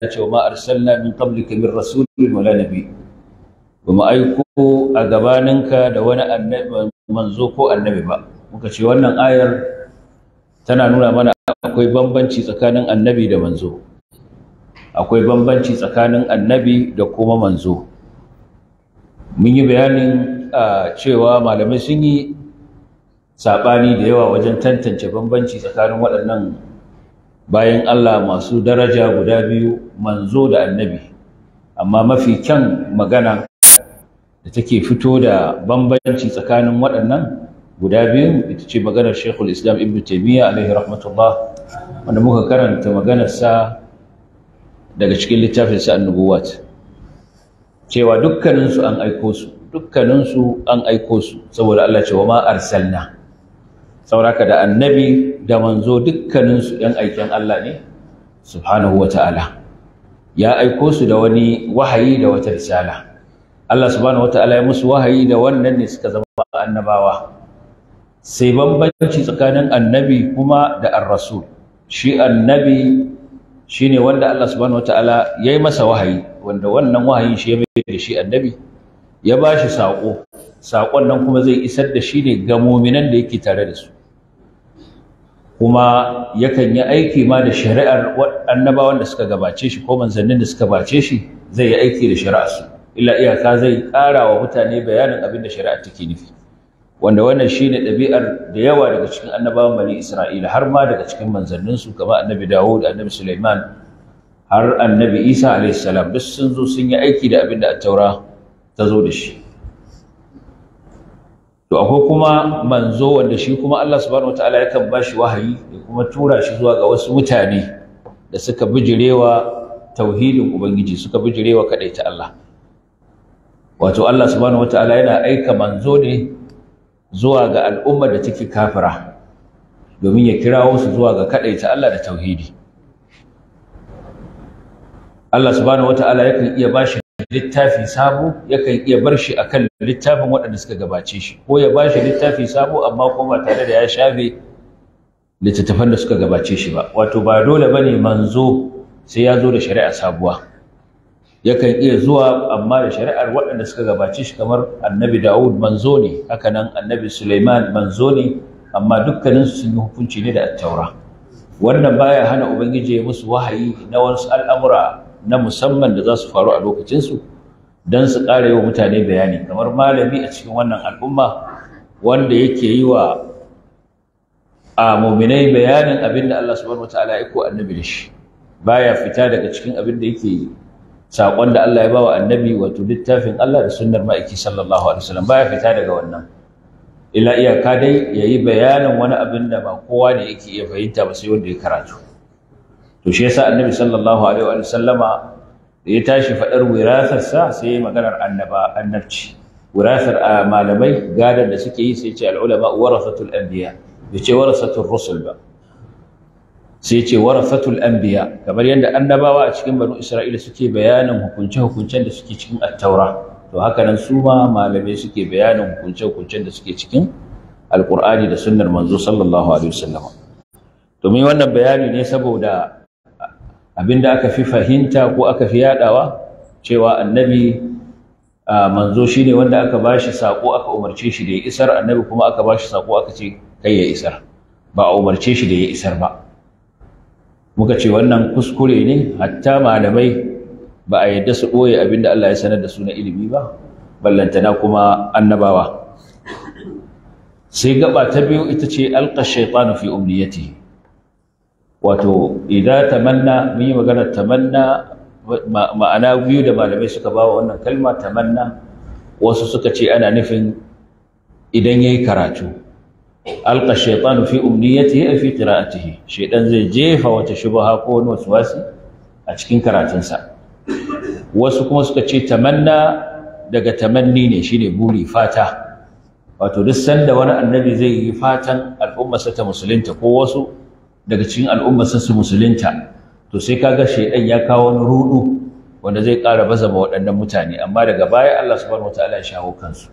ce wa ma arsalna min qablika min rasulin wala nabi ba mu aiko a gabaninka da wani annabi manzo ko annabi ba muka ce wannan ayar tana nuna mana akwai bambanci tsakanin annabi da manzo akwai bambanci tsakanin annabi da kuma manzo mun yi bayanin cewa malamai sun yi saɓani da yawa wajen tantance bambanci tsakanin waɗannan bayan Allah masu daraja guda biyu manzo da annabi amma mafi kyan magana da take fito da bambanci tsakanin waɗannan guda biyu ita ce maganar Sheikhul Islam Ibn Taymiyyah alaihi rahmatullah wanda muka karanta maganarsa daga cikin littafin sa An-Nubuwat cewa dukkaninsu an aiko su dukkaninsu an aiko su saboda Allah ce wa ma arsalna sauraka da annabi da manzo dukkaninsu ‘yan aikin Allah ne, subhanahu wa ta'ala, ya aiko su da wani wahayi da wata risala. Allah subhanahu wa ta'ala ya musu wahayi da wannan ne suka zama annabawa. Sai bambanci tsakanin annabi kuma da ar-rasul. Shi annabi shi ne wanda Allah subhanahu wa ta'ala ya yi masa wahayi, wanda wannan wahayin shi ya mai da shi annabi, ya ba shi saƙo. saƙon nan kuma zai isar da shi ne ga muminan da yake tare da su kuma yakan yi aiki ma da shari'ar annabawan da suka gabace shi ko manzannin da suka bace shi zai yi aiki da shari'ar su illa iyaka zai ƙara wa mutane bayanin abin da shari'ar take nufi wanda wannan shine ɗabi'ar da yawa daga cikin annabawan bani Isra'ila har ma daga cikin manzannin su kamar annabi Dawud annabi Sulaiman har annabi Isa alayhi salam duk sun zo sun yi aiki da abin da at-taura ta zo da shi to akwai kuma manzo wanda shi kuma Allah subhanahu wataala yakan bashi wahayi ya kuma tura shi zuwa ga wasu mutane da suka bijirewa tauhidin ubangiji suka bijirewa ta Allah wato Allah subhanahu wataala yana aika manzo ne zuwa ga al'ummar da take kafira domin ya kirawo su zuwa ga ta Allah da tauhidi Allah subhanahu wataala yakan iya bashi littafi sabo yakan iya bar shi akan littafin waɗanda suka gabace shi ko ya bashi littafi sabo amma kuma tare da ya shafe littattafan da suka gabace shi ba wato ba dole bane manzo sai ya zo da shari'a sabuwa yakan iya zuwa amma da shari'ar waɗanda suka gabace shi kamar annabi Dawud manzo ne haka nan annabi Sulaiman manzo ne amma dukkanin su sun yi hukunci ne da at-taura wannan baya hana ubangiji ya musu wahayi na wasu al'amura na musamman da za su faru a lokacinsu don su ƙara yi wa mutane bayani kamar malami a cikin wannan al'umma wanda yake yi wa a muminai bayanin abin da Allah subhanahu wataala ya ko annabi da shi baya fita daga cikin abin da yake saƙon da Allah ya ba wa annabi wato littafin Allah da sunnar ma'aiki sallallahu alaihi wasallam baya fita daga wannan illa iyaka dai yayi bayanin wani abin da ba kowa ne yake iya fahimta ba sai wanda ya karatu to shi yasa annabi sallallahu alaihi wa sallama da ya tashi fadar wirasar sa sai ya maganar annaba annabci wirasar a malamai gadar da suke yi sai ya ce al ulama warasatul anbiya bai ce warasatul rusul ba sai ya ce warasatul anbiya kamar yadda annabawa a cikin banu isra'ila suke bayanin hukunce hukuncen da suke cikin at-taura to haka nan su ma malamai suke bayanin hukunce hukuncen da suke cikin alqur'ani da sunnar manzo sallallahu alaihi wasallam domin wannan bayani ne saboda abinda aka fi fahimta ko aka fi yadawa cewa annabi manzo shine wanda aka bashi sako aka umarce shi da ya isar annabi kuma aka bashi sako aka ce kai ya isar ba a umarce shi da ya isar ba muka ce wannan kuskure ne hatta malamai ba a yadda su ɓoye abinda Allah ya sanar da su na ilimi ba ballantana kuma annabawa sai gaba ta biyu ita ce alqa shaytanu fi umniyatihi wato idan tamanna mun yi maganar tamanna ma'ana biyu da malamai suka ba wa wannan kalma tamanna wasu suka ce ana nufin idan yayi karatu alqa shaytanu fi umniyatihi fi qira'atihi shaytan zai jefa wata shubha ko wani waswasi a cikin karatunsa wasu kuma suka ce tamanna daga tamanni ne shine buri fata wato duk sanda wani annabi zai yi fatan al'ummarsa ta musulunta ko wasu daga cikin al'ummarsa su musulunta to sai kaga shaidan ya kawo wani rudu wanda zai ƙara baza ma waɗannan mutane amma daga baya Allah subhanahu wataala ya shawo kansu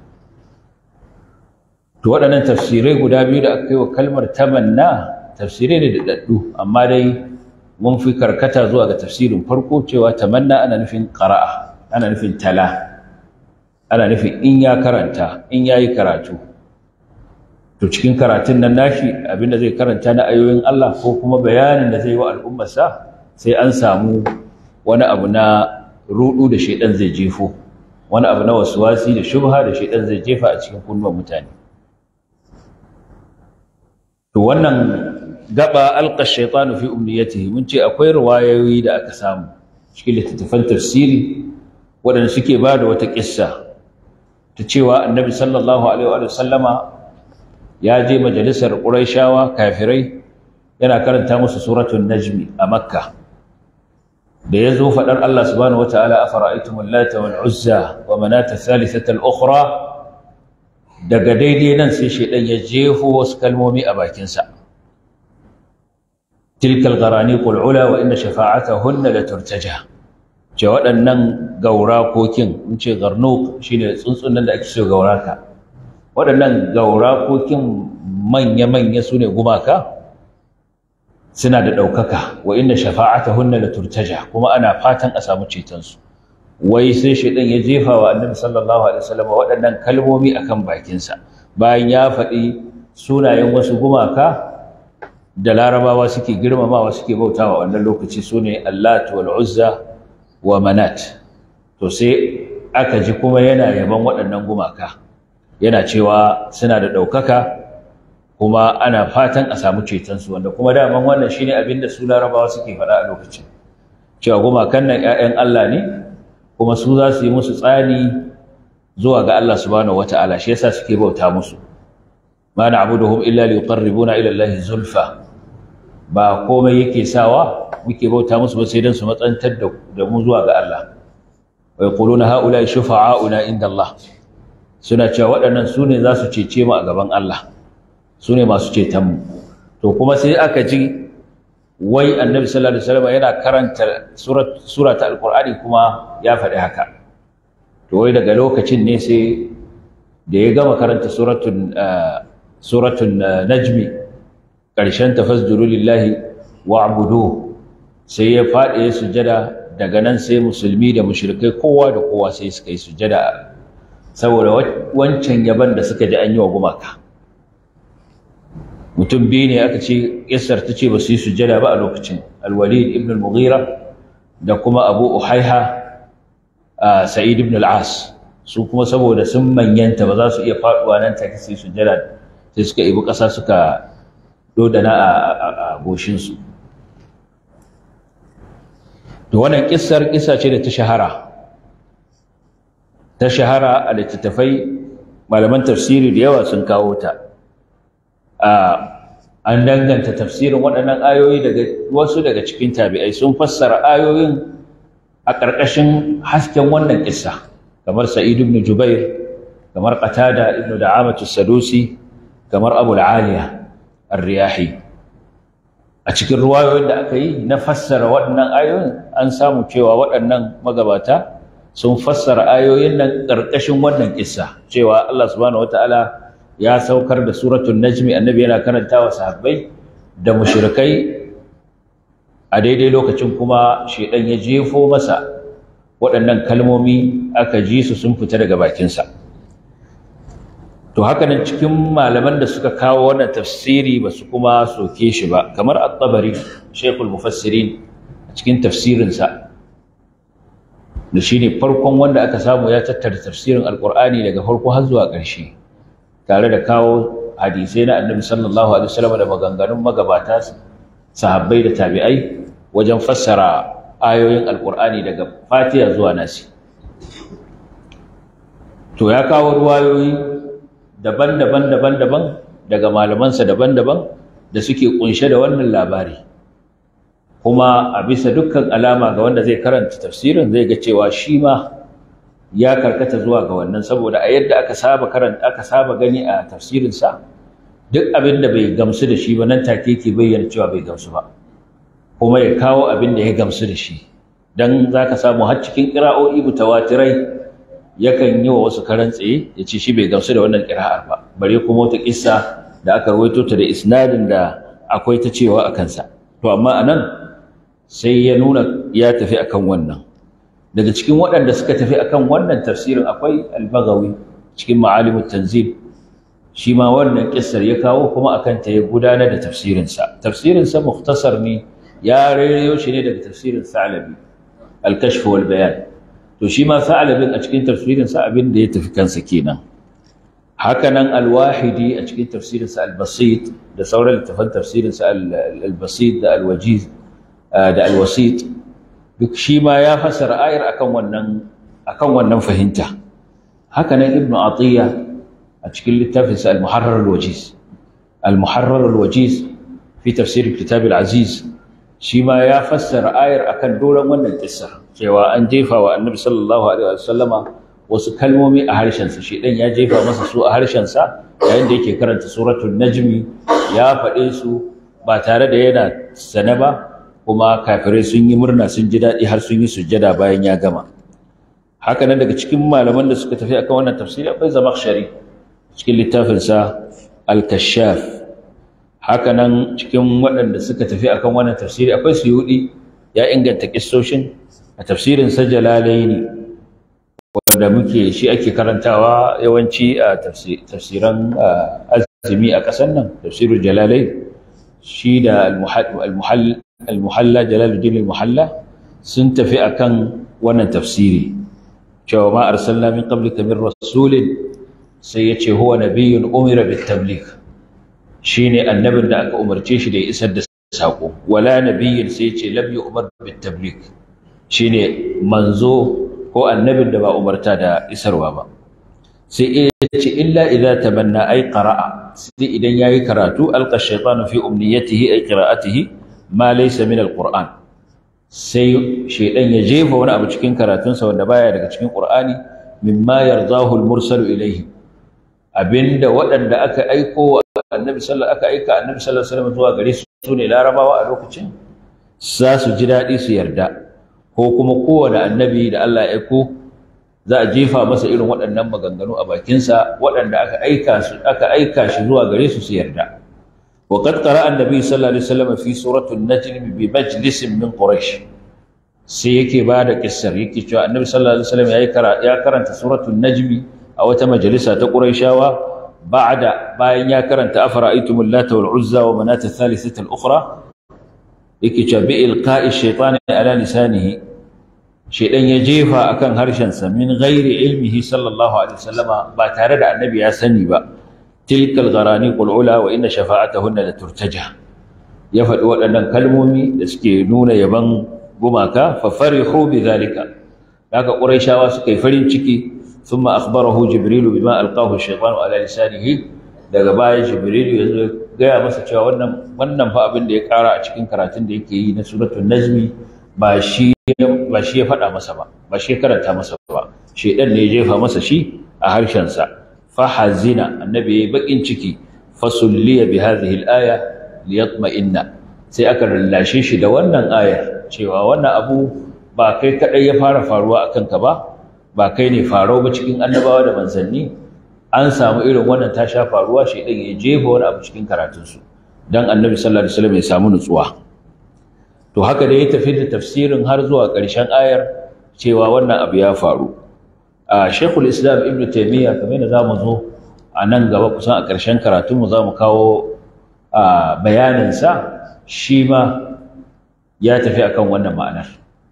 to waɗannan tafsirai guda biyu da aka yi wa kalmar tamanna tafsirai ne da daddu amma dai mun fi karkata zuwa ga tafsirin farko cewa tamanna ana nufin qara'a ana nufin tala ana nufin in ya karanta in yayi karatu to cikin karatun nan nashi abinda zai karanta na ayoyin Allah ko kuma bayanin da zai yi wa al'ummarsa sai an samu wani abu na rudu da shaidan zai jefo wani abu na wasuwasi da shubha da shaidan zai jefa a cikin kunnuwan mutane to wannan gaba alqa shaytanu fi umniyatihi mun ce akwai riwayoyi da aka samu cikin littattafan tafsiri waɗanda suke ba da wata kissa ta cewa annabi sallallahu alaihi wa sallama ya je majalisar quraishawa kafirai yana karanta musu suratul najmi a makka da ya zo faɗar Allah subhanahu wataala afara'aytumul lata wal uzza wa manata thalithata al ukhra daga daidai nan sai shaidan ya jefo wasu kalmomi a bakinsa tilkal gharani qul ula wa inna shafa'atahunna la turtaja ce waɗannan gaurakokin in ce garnuk shine tsuntsun nan da ake so gauraka waɗannan gaurakokin manya-manya su ne gumaka suna da ɗaukaka wa inna shafa'atahunna la turtaja kuma ana fatan a samu cetonsu wai sai shaidan ya jefa wa annabi sallallahu alaihi wasallam waɗannan kalmomi akan bakinsa bayan ya faɗi sunayen wasu gumaka da larabawa suke girmamawa suke bautawa wannan lokaci sune allat wal uzza wa manat to sai aka ji kuma yana yaban waɗannan gumaka yana cewa suna da ɗaukaka kuma ana fatan a samu cetonsu wanda kuma daman wannan shine abin da su larabawa suke faɗa a lokacin cewa gumakan nan 'ya'yan Allah ne kuma su za su yi musu tsani zuwa ga Allah subhanahu wata'ala shi yasa suke bauta musu ma na'buduhum illa liqarribuna ila Allah zulfa ba komai yake sawa muke bauta musu ba sai dan su matsantar da mu zuwa ga Allah wa yaquluna haula shufa'auna inda Allah suna cewa waɗannan su ne za su cece mu a gaban Allah su ne masu ceton mu to kuma sai aka ji wai annabi sallallahu alaihi wasallam yana karanta surat surata alqur'ani kuma ya faɗi haka to wai daga lokacin ne sai da ya gama karanta suratul suratul najmi karshen tafasduru lillahi wa'budu sai ya faɗi ya sujada daga nan sai musulmi da mushrikai kowa da kowa sai suka yi sujada saboda wancan yaban da suka ji an yi wa gumaka mutum biyu ne aka ce yassar ta ce ba su yi sujjada ba a lokacin alwalid ibn al-mughira da kuma abu uhaiha sa'id ibn al-as su kuma saboda sun manyanta ba za su iya faduwa nan take sai sujjada sai suka ibi ƙasa suka dodana a goshinsu to wannan kissar kissa ce da ta shahara ta shahara a littattafai malaman tafsiri da yawa sun kawo ta an danganta tafsirin waɗannan ayoyi daga wasu daga cikin tabi'ai sun fassara ayoyin a ƙarƙashin hasken wannan kissa kamar sa'id ibn jubair kamar qatada ibn da'amatu sadusi kamar abu al-aliya ar-riyahi a cikin ruwayoyin da aka yi na fassara waɗannan ayoyin an samu cewa waɗannan magabata sun fassara ayoyin nan ƙarƙashin wannan kissa cewa Allah subhanahu wataala ya saukar da suratul najmi annabi yana karantawa sahabbai da mushrikai a daidai lokacin kuma shedan ya jefo masa waɗannan kalmomi aka ji su sun fita daga bakinsa to haka nan cikin malaman da suka kawo wannan tafsiri ba su kuma soke shi ba kamar at-tabari shaykhul mufassirin a cikin tafsirinsa da shine farkon wanda aka samu ya tattara tafsirin alqur'ani daga farko har zuwa ƙarshe tare da kawo hadisai na annabi sallallahu alaihi wasallam da maganganun magabata sahabbai da tabi'ai wajen fassara ayoyin alqur'ani daga fatiha zuwa nasi to ya kawo ruwayoyi daban-daban daban-daban daga malamansa daban-daban da suke kunshe da wannan labari kuma a bisa dukkan alama ga wanda zai karanta tafsirin zai ga cewa shi ma ya karkata zuwa ga wannan saboda a yadda aka saba karanta aka saba gani a tafsirin sa duk abin da bai gamsu da shi ba nan take yake bayyana cewa bai gamsu ba kuma ya kawo abin da ya gamsu da shi dan zaka samu har cikin qira'o'i mutawatirai yakan yi wa wasu karan tsaye ya ce shi bai gamsu da wannan qira'ar ba bare kuma wata kissa da aka rawaito ta da isnadin da akwai ta cewa a kansa to amma anan sai ya nuna ya tafi akan wannan daga cikin waɗanda suka tafi akan wannan tafsirin akwai al-Baghawi cikin Ma'alimut Tanzil shi ma wannan kissar ya kawo kuma akan ta ya gudanar da tafsirinsa tafsirinsa mukhtasar ne ya rairayo shi ne daga tafsirin Sa'labi al-Kashf wal Bayan to shi ma Sa'labin a cikin tafsirinsa abin da ya tafi kansa kenan hakanan al-Wahidi a cikin tafsirinsa al-Basit da sauran littafan tafsirinsa al-Basit da al-Wajiz da al-Wasit duk shi ma ya fassara ayar akan wannan akan wannan fahimta hakanan Ibn Atiyya a cikin littafinsa al-muharrar al-wajiz al-muharrar al-wajiz fi tafsir kitab al-aziz shi ma ya fassara ayar akan doron wannan kissa cewa an jefa wa annabi sallallahu alaihi wasallama wasu kalmomi a harshen sa shedan ya jefa masa su a harshen sa yayin da yake karanta suratul najmi ya faɗe su ba tare da yana sane ba kuma kafirai sun yi murna sun ji daɗi har sun yi sujjada bayan ya gama haka nan daga cikin malaman da suka tafi akan wannan tafsiri akwai zamakhshari cikin littafinsa al-kashaf haka nan cikin waɗanda suka tafi akan wannan tafsiri akwai suyudi ya inganta kissoshin a tafsirin sa jalalaini wanda muke shi ake karantawa yawanci a tafsiran azumi a ƙasar nan tafsirul jalalai shi da al-muhalla jalaluddin al-muhalla sun tafi akan wannan tafsiri cewa ma arsalna min qablika min rasulin sai ya ce huwa nabiyyun umira bit tabligh shine annabin da aka umarce shi da ya isar da sako wala nabiyyin sai ya ce lam yu'mar bit tabligh shine manzo ko annabin da ba umarta da isarwa ba sai ya ce illa idza tamanna ay qara'a sai idan yayi karatu alqa shaytanu fi umniyatihi ay qira'atihi ma laysa min alquran sai shaydan ya jefa wani abu cikin karatunsa wanda baya daga cikin qur'ani mimma yardahu almursalu ilayhi abinda waɗanda aka aiko annabi sallallahu aka aika annabi sallallahu alaihi wasallam zuwa gare su sune larabawa a lokacin za su ji daɗi su yarda ko kuma kowane annabi da Allah ya aiko za a jefa masa irin waɗannan maganganu a bakinsa waɗanda aka aika su aka aika shi zuwa gare su su yarda wa qad qara'a annabi sallallahu alaihi wasallam fi surati an-najm bi majlisin min quraish sai yake ba da kissar yake cewa annabi sallallahu alaihi wasallam ya karanta suratul najmi a wata majalisa ta Qurayshawa ba'da bayan ya karanta afara'aytumul lata wal uzza wa manat ath-thalithata al-ukhra yake cewa bi ilqa'i shaytani ala lisanihi shaydan ya jefa akan harshen sa min ghairi ilmihi sallallahu alaihi wasallama ba tare da annabi ya sani ba tilkal gharani qul ula wa inna shafa'atahunna la turtaja ya faɗi waɗannan kalmomi da suke nuna yaban gumaka fa farihu bi zalika haka quraishawa suka yi farin ciki thumma akhbarahu jibril bima alqahu ash-shaytanu ala lisanihi daga baya jibril ya zo gaya masa cewa wannan wannan fa abin da ya kara a cikin karatun da yake yi na suratul najmi ba shi ba shi ya faɗa masa ba ba shi ya karanta masa ba shedan ne ya jefa masa shi a harshen sa fa hazina annabi yayi bakin ciki fasulliya bi hadhihi al-aya liyatma'inna sai aka lallashe shi da wannan ayar cewa wannan abu ba kai kadai ya fara faruwa akan ka ba ba kai ne farau ba cikin annabawa da manzanni an samu irin wannan ta sha faruwa shi dan ya jefa wani abu cikin karatun su dan annabi sallallahu alaihi wasallam ya samu nutsuwa to haka da ya tafi da tafsirin har zuwa ƙarshen ayar cewa wannan abu ya faru a Sheikhul Islam Ibn Taymiyyah kamar yadda zamu zo a nan gaba kusan a ƙarshen karatunmu za mu kawo bayaninsa shi ma ya tafi akan wannan ma'anar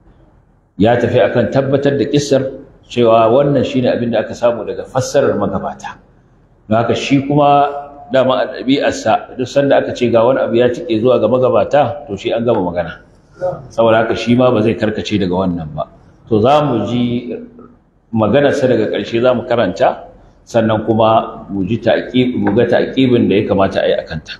ya tafi akan tabbatar da kissar cewa wannan shine abin da aka samu daga fassarar magabata don haka shi kuma dama a ɗabi'arsa duk sanda aka ce ga wani abu ya tike zuwa ga magabata to shi an gama magana saboda haka shi ma ba zai karkace daga wannan ba to za mu ji maganarsa daga ƙarshe za mu karanta sannan kuma mu ji mu ga taƙibin da ya kamata a yi a kanta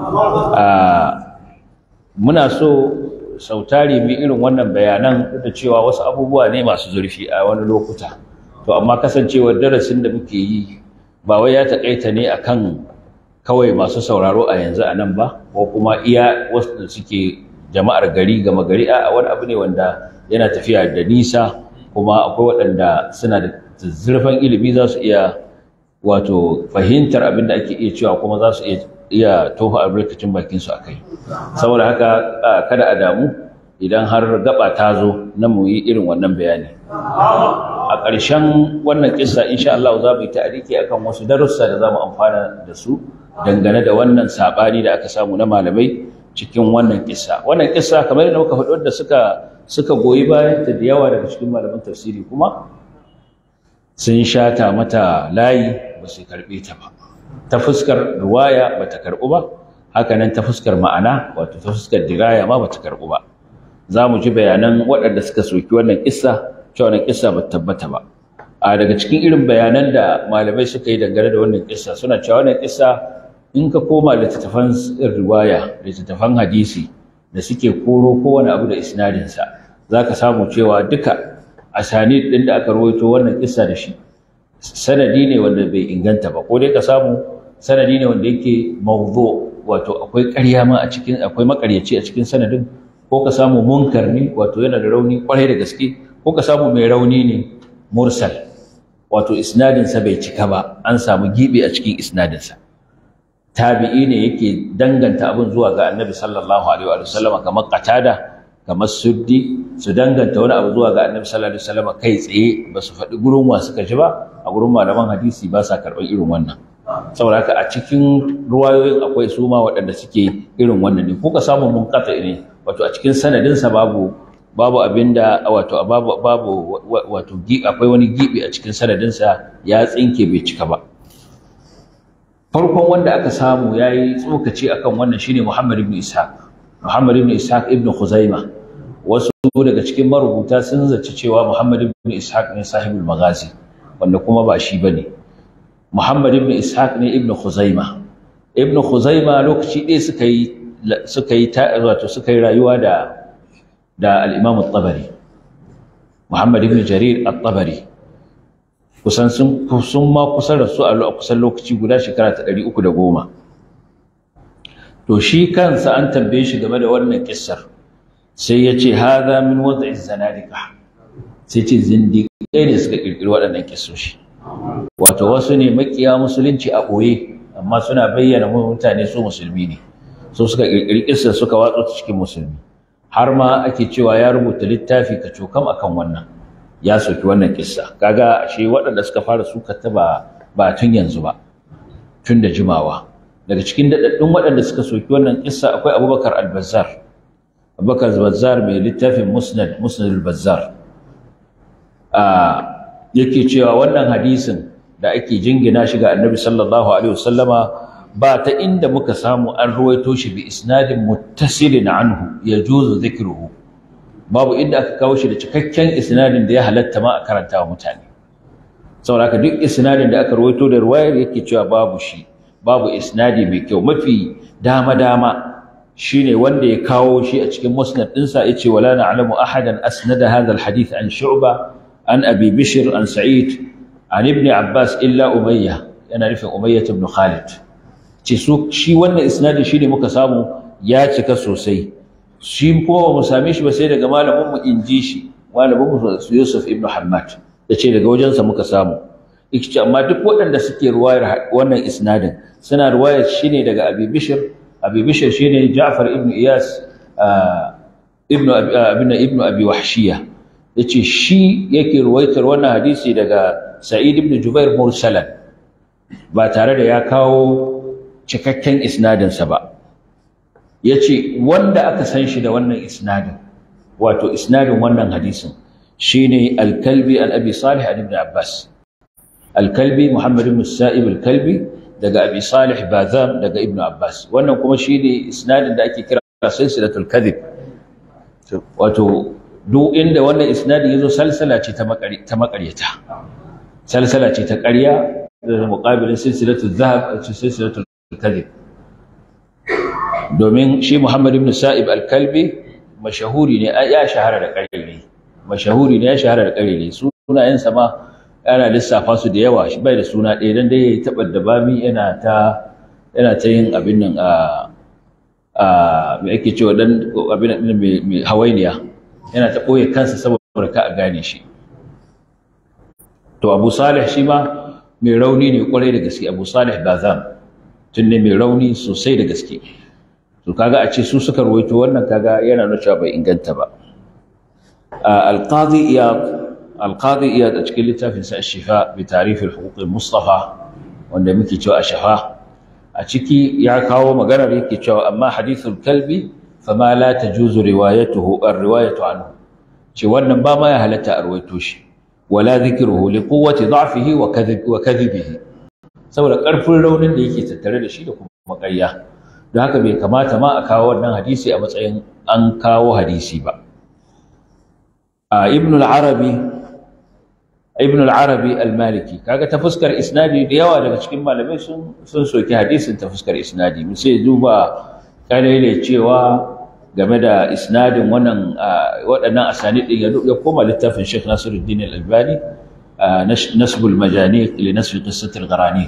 muna so sautari mu irin wannan bayanan da cewa wasu abubuwa ne masu zurfi a wani lokuta to amma kasancewar darasin da muke yi ba wai ya taƙaita ne akan kawai masu sauraro a yanzu a nan ba ko kuma iya wasu da suke jama'ar gari gama gari a wani abu ne wanda yana tafiya da nisa kuma akwai waɗanda suna da zurfin ilimi za su iya wato fahimtar abin da ake iya cewa kuma za su iya tofa albarkacin bakinsu a kai saboda haka kada a damu idan har gaba ta zo na mu yi irin wannan bayani a ƙarshen wannan kissa insha Allah za mu yi ta'ariki akan wasu darussa da za mu amfana da su dangane da wannan saɓani da aka samu na malamai cikin wannan kissa wannan kissa kamar yadda muka faɗi wanda suka suka goyi bayan ta da yawa daga cikin malaman tafsiri kuma sun shata mata layi ba su karɓe ta ba ta fuskar ruwaya ba ta karɓu ba hakanan ta fuskar ma'ana wato ta fuskar diraya ma ba ta karɓu ba za mu ji bayanan waɗanda suka soki wannan kissa cewa wannan kissa ba tabbata ba a daga cikin irin bayanan da malamai suka yi dangane da wannan kissa suna cewa wannan kissa in ka koma littattafan riwaya littattafan hadisi da suke koro kowane abu da isnadinsa za ka samu cewa duka asani ɗin da aka rawaito wannan kissa da shi sanadi ne wanda bai inganta ba ko dai ka samu sanadi ne wanda yake mawdu wato akwai ƙarya ma a cikin akwai makaryaci a cikin sanadin ko ka samu munkar ne wato yana da rauni kwarai da gaske ko ka samu mai rauni ne mursal wato isnadinsa bai cika ba an samu gibi a cikin isnadinsa tabi'i ne yake danganta abin zuwa ga annabi sallallahu alaihi wa sallam kamar qatada kamar suddi su danganta wani abu zuwa ga annabi sallallahu alaihi wa sallam kai tsaye ba su faɗi gurin wa suka ji ba a gurin malaman hadisi ba sa karɓar irin wannan saboda haka a cikin ruwayoyin akwai su ma waɗanda suke irin wannan ne ko ka samu munqata ne wato a cikin sanadinsa babu babu abinda wato babu babu wato akwai wani gibi a cikin sanadinsa ya tsinke bai cika ba farkon wanda aka samu yayi tsokaci akan wannan shine Muhammad ibn Ishaq Muhammad ibn Ishaq ibn Khuzaimah wasu daga cikin marubuta sun zaci cewa Muhammad ibn Ishaq ne sahibul maghazi wanda kuma ba shi bane Muhammad ibn Ishaq ne ibn Khuzaimah ibn Khuzaimah lokaci ɗaya suka yi suka yi wato suka yi rayuwa da da al-Imam at-Tabari Muhammad ibn Jarir at-Tabari kusan sun sun ma kusan rasu a kusan lokaci guda shekara ta 310 to shi kansa an tambaye shi game da wannan kissar sai ya ce hadha min wad'i zanadika sai ce zindiƙai ne suka kirkiri waɗannan kissoshi wato wasu ne makiya musulunci a ɓoye amma suna bayyana mutane su musulmi ne so suka kirkiri kissa suka watsa cikin musulmi har ma ake cewa ya rubuta littafi ka cokam akan wannan ya soki wannan kissa kaga ashe waɗanda suka fara suka ta ba ba tun yanzu ba tun da jimawa daga cikin daɗaɗɗun waɗanda suka soki wannan kissa akwai abubakar al-bazzar abubakar al-bazzar mai littafin musnad musnad al-bazzar yake cewa wannan hadisin da ake jingina shi ga annabi sallallahu alaihi wasallama ba ta inda muka samu an ruwaito shi bi isnadin muttasilin anhu yajuzu dhikruhu babu inda aka kawo shi da cikakken isnadin da ya halatta ma a karanta wa mutane saboda haka duk isnadin da aka ruwaito da ruwayar yake cewa babu shi babu isnadi mai kyau mafi dama dama shine wanda ya kawo shi a cikin musnad ɗinsa yace wala na'lamu ahadan asnada hadha alhadith an shu'ba an abi bishr an sa'id an ibn abbas illa umayya yana nufin umayya ibn khalid ce su shi wannan isnadi shine muka samu ya cika sosai shi kuma ba mu same shi ba sai daga malamin mu inji shi malamin mu Yusuf ibn Hammad ce daga wajensa muka samu ce amma duk waɗanda suke ruwayar wannan isnadin suna ruwayar shine daga Abi Bishr Abi Bishr shine Ja'far ibn Iyas ibn ibn ibn Abi Wahshiya yace shi yake ruwaitar wannan hadisi daga Sa'id ibn Jubair mursalan ba tare da ya kawo cikakken isnadinsa ba ya ce wanda aka san shi da wannan isnadin wato isnadin wannan hadisin shine alkalbi an abi salih an ibn abbas alkalbi muhammad ibn sa'ib alkalbi daga abi salih bazam daga ibn abbas wannan kuma shine isnadin da ake kira silsilatul kadhib wato duk inda wannan isnadin yazo salsala ce ta makaryata salsala ce ta ƙarya da muqabilin silsilatul zahab silsilatul kadhib domin shi Muhammad ibn Sa'ib al-Kalbi mashahuri ne ya shahara da ƙarere mashahuri ne ya shahara da ƙarere sunayensa ma yana lissafa su da yawa shi bai da suna ɗaya dan dai yayi tabar da bami yana ta yana ta yin abin nan a a me ake cewa dan abin nan mai hawainiya yana ta boye kansa saboda ka a gane shi to Abu Salih shi ma mai rauni ne kwarai da gaske Abu Salih Bazam tun ne mai rauni sosai da gaske to kaga a ce su suka ruwaito wannan kaga yana nuna cewa bai inganta ba alqadi iyad alqadi iyad a cikin littafin sa shifa bi tarif al-huquq al-mustafa wanda muke cewa shafa a ciki ya kawo maganar yake cewa amma hadithul kalbi fama la tajuzu riwayatuhu ar-riwayatu anhu ce wannan ba ma ya halatta a ruwaito shi wala dhikruhu li quwwati da'fihi wa kadhib wa kadhibihi saboda karfin raunin da yake tattare da shi da kuma ƙarya don haka bai kamata ma a kawo wannan hadisi a matsayin an kawo hadisi ba a ibn al-arabi ibn al-arabi al-maliki kaga ta fuskar isnadi da yawa daga cikin malamai sun sun soki hadisin ta fuskar isnadi mu sai duba kalele cewa game da isnadin wannan waɗannan asani din ya koma littafin Sheikh Nasiruddin Al-Albani nasbul majaniq li nasfi qissat al-gharaniq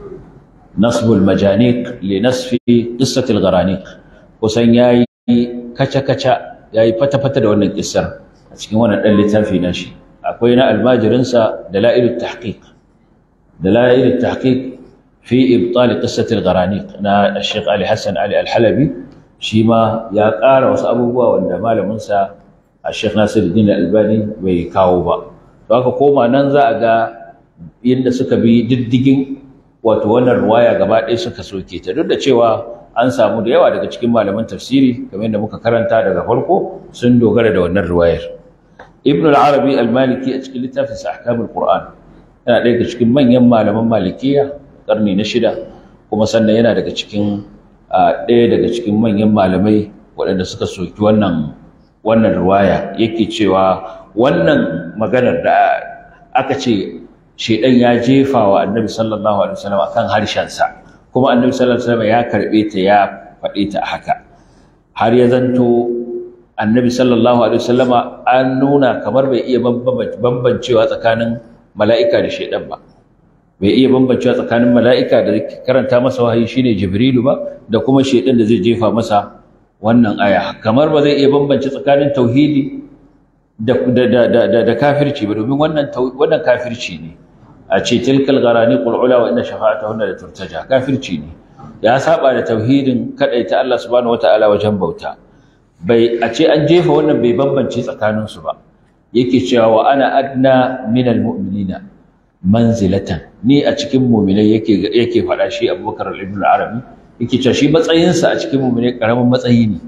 nasbul majaniq li nasfi qissat al-gharaniq kusan yayi kaca-kaca yayi fata-fata da wannan kissar a cikin wannan dan littafi na shi akwai na almajirinsa dalailut tahqiq dalailut tahqiq fi ibtal qissat al-gharaniq na Sheikh Ali Hassan Ali Al-Halabi shi ma ya ƙara wasu abubuwa wanda malamin sa Sheikh Nasiruddin Albani bai kawo ba to haka koma nan za a ga yadda suka bi diddigin wato wannan ruwaya gaba ɗaya suka soke ta duk da cewa an samu da yawa daga cikin malaman tafsiri kamar yadda muka karanta daga farko sun dogara da wannan ruwayar ibn al-arabi al-maliki a cikin littafin sa ahkamul qur'an yana ɗaya daga cikin manyan malaman malikiya karni na shida kuma sannan yana daga cikin ɗaya daga cikin manyan malamai waɗanda suka soki wannan wannan ruwaya yake cewa wannan maganar da aka ce shedan ya jefa wa annabi sallallahu alaihi wasallam akan harshensa kuma annabi sallallahu alaihi wasallam ya karbe ta ya faɗe ta haka har ya zanto annabi sallallahu alaihi wasallam an nuna kamar bai iya bambancewa tsakanin mala'ika da shedan ba bai iya bambancewa tsakanin mala'ika da karanta masa wahayi shine jibrilu ba da kuma shedan da zai jefa masa wannan aya kamar ba zai iya bambance tsakanin tauhidi da da da da kafirci ba domin wannan wannan kafirci ne a ce tilkal gharani qul ula wa inna shafa'atahunna la turtaja kafirci ne ya saba da tauhidin kadaita Allah subhanahu wataala wajen bauta bai a ce an jefa wannan bai bambance tsakanin su ba yake cewa wa ana adna minal mu'minina manzilatan ni a cikin mu'minai yake yake faɗa shi Abubakar ibn al-Arabi yake cewa shi matsayinsa a cikin mu'minai karamin matsayi ne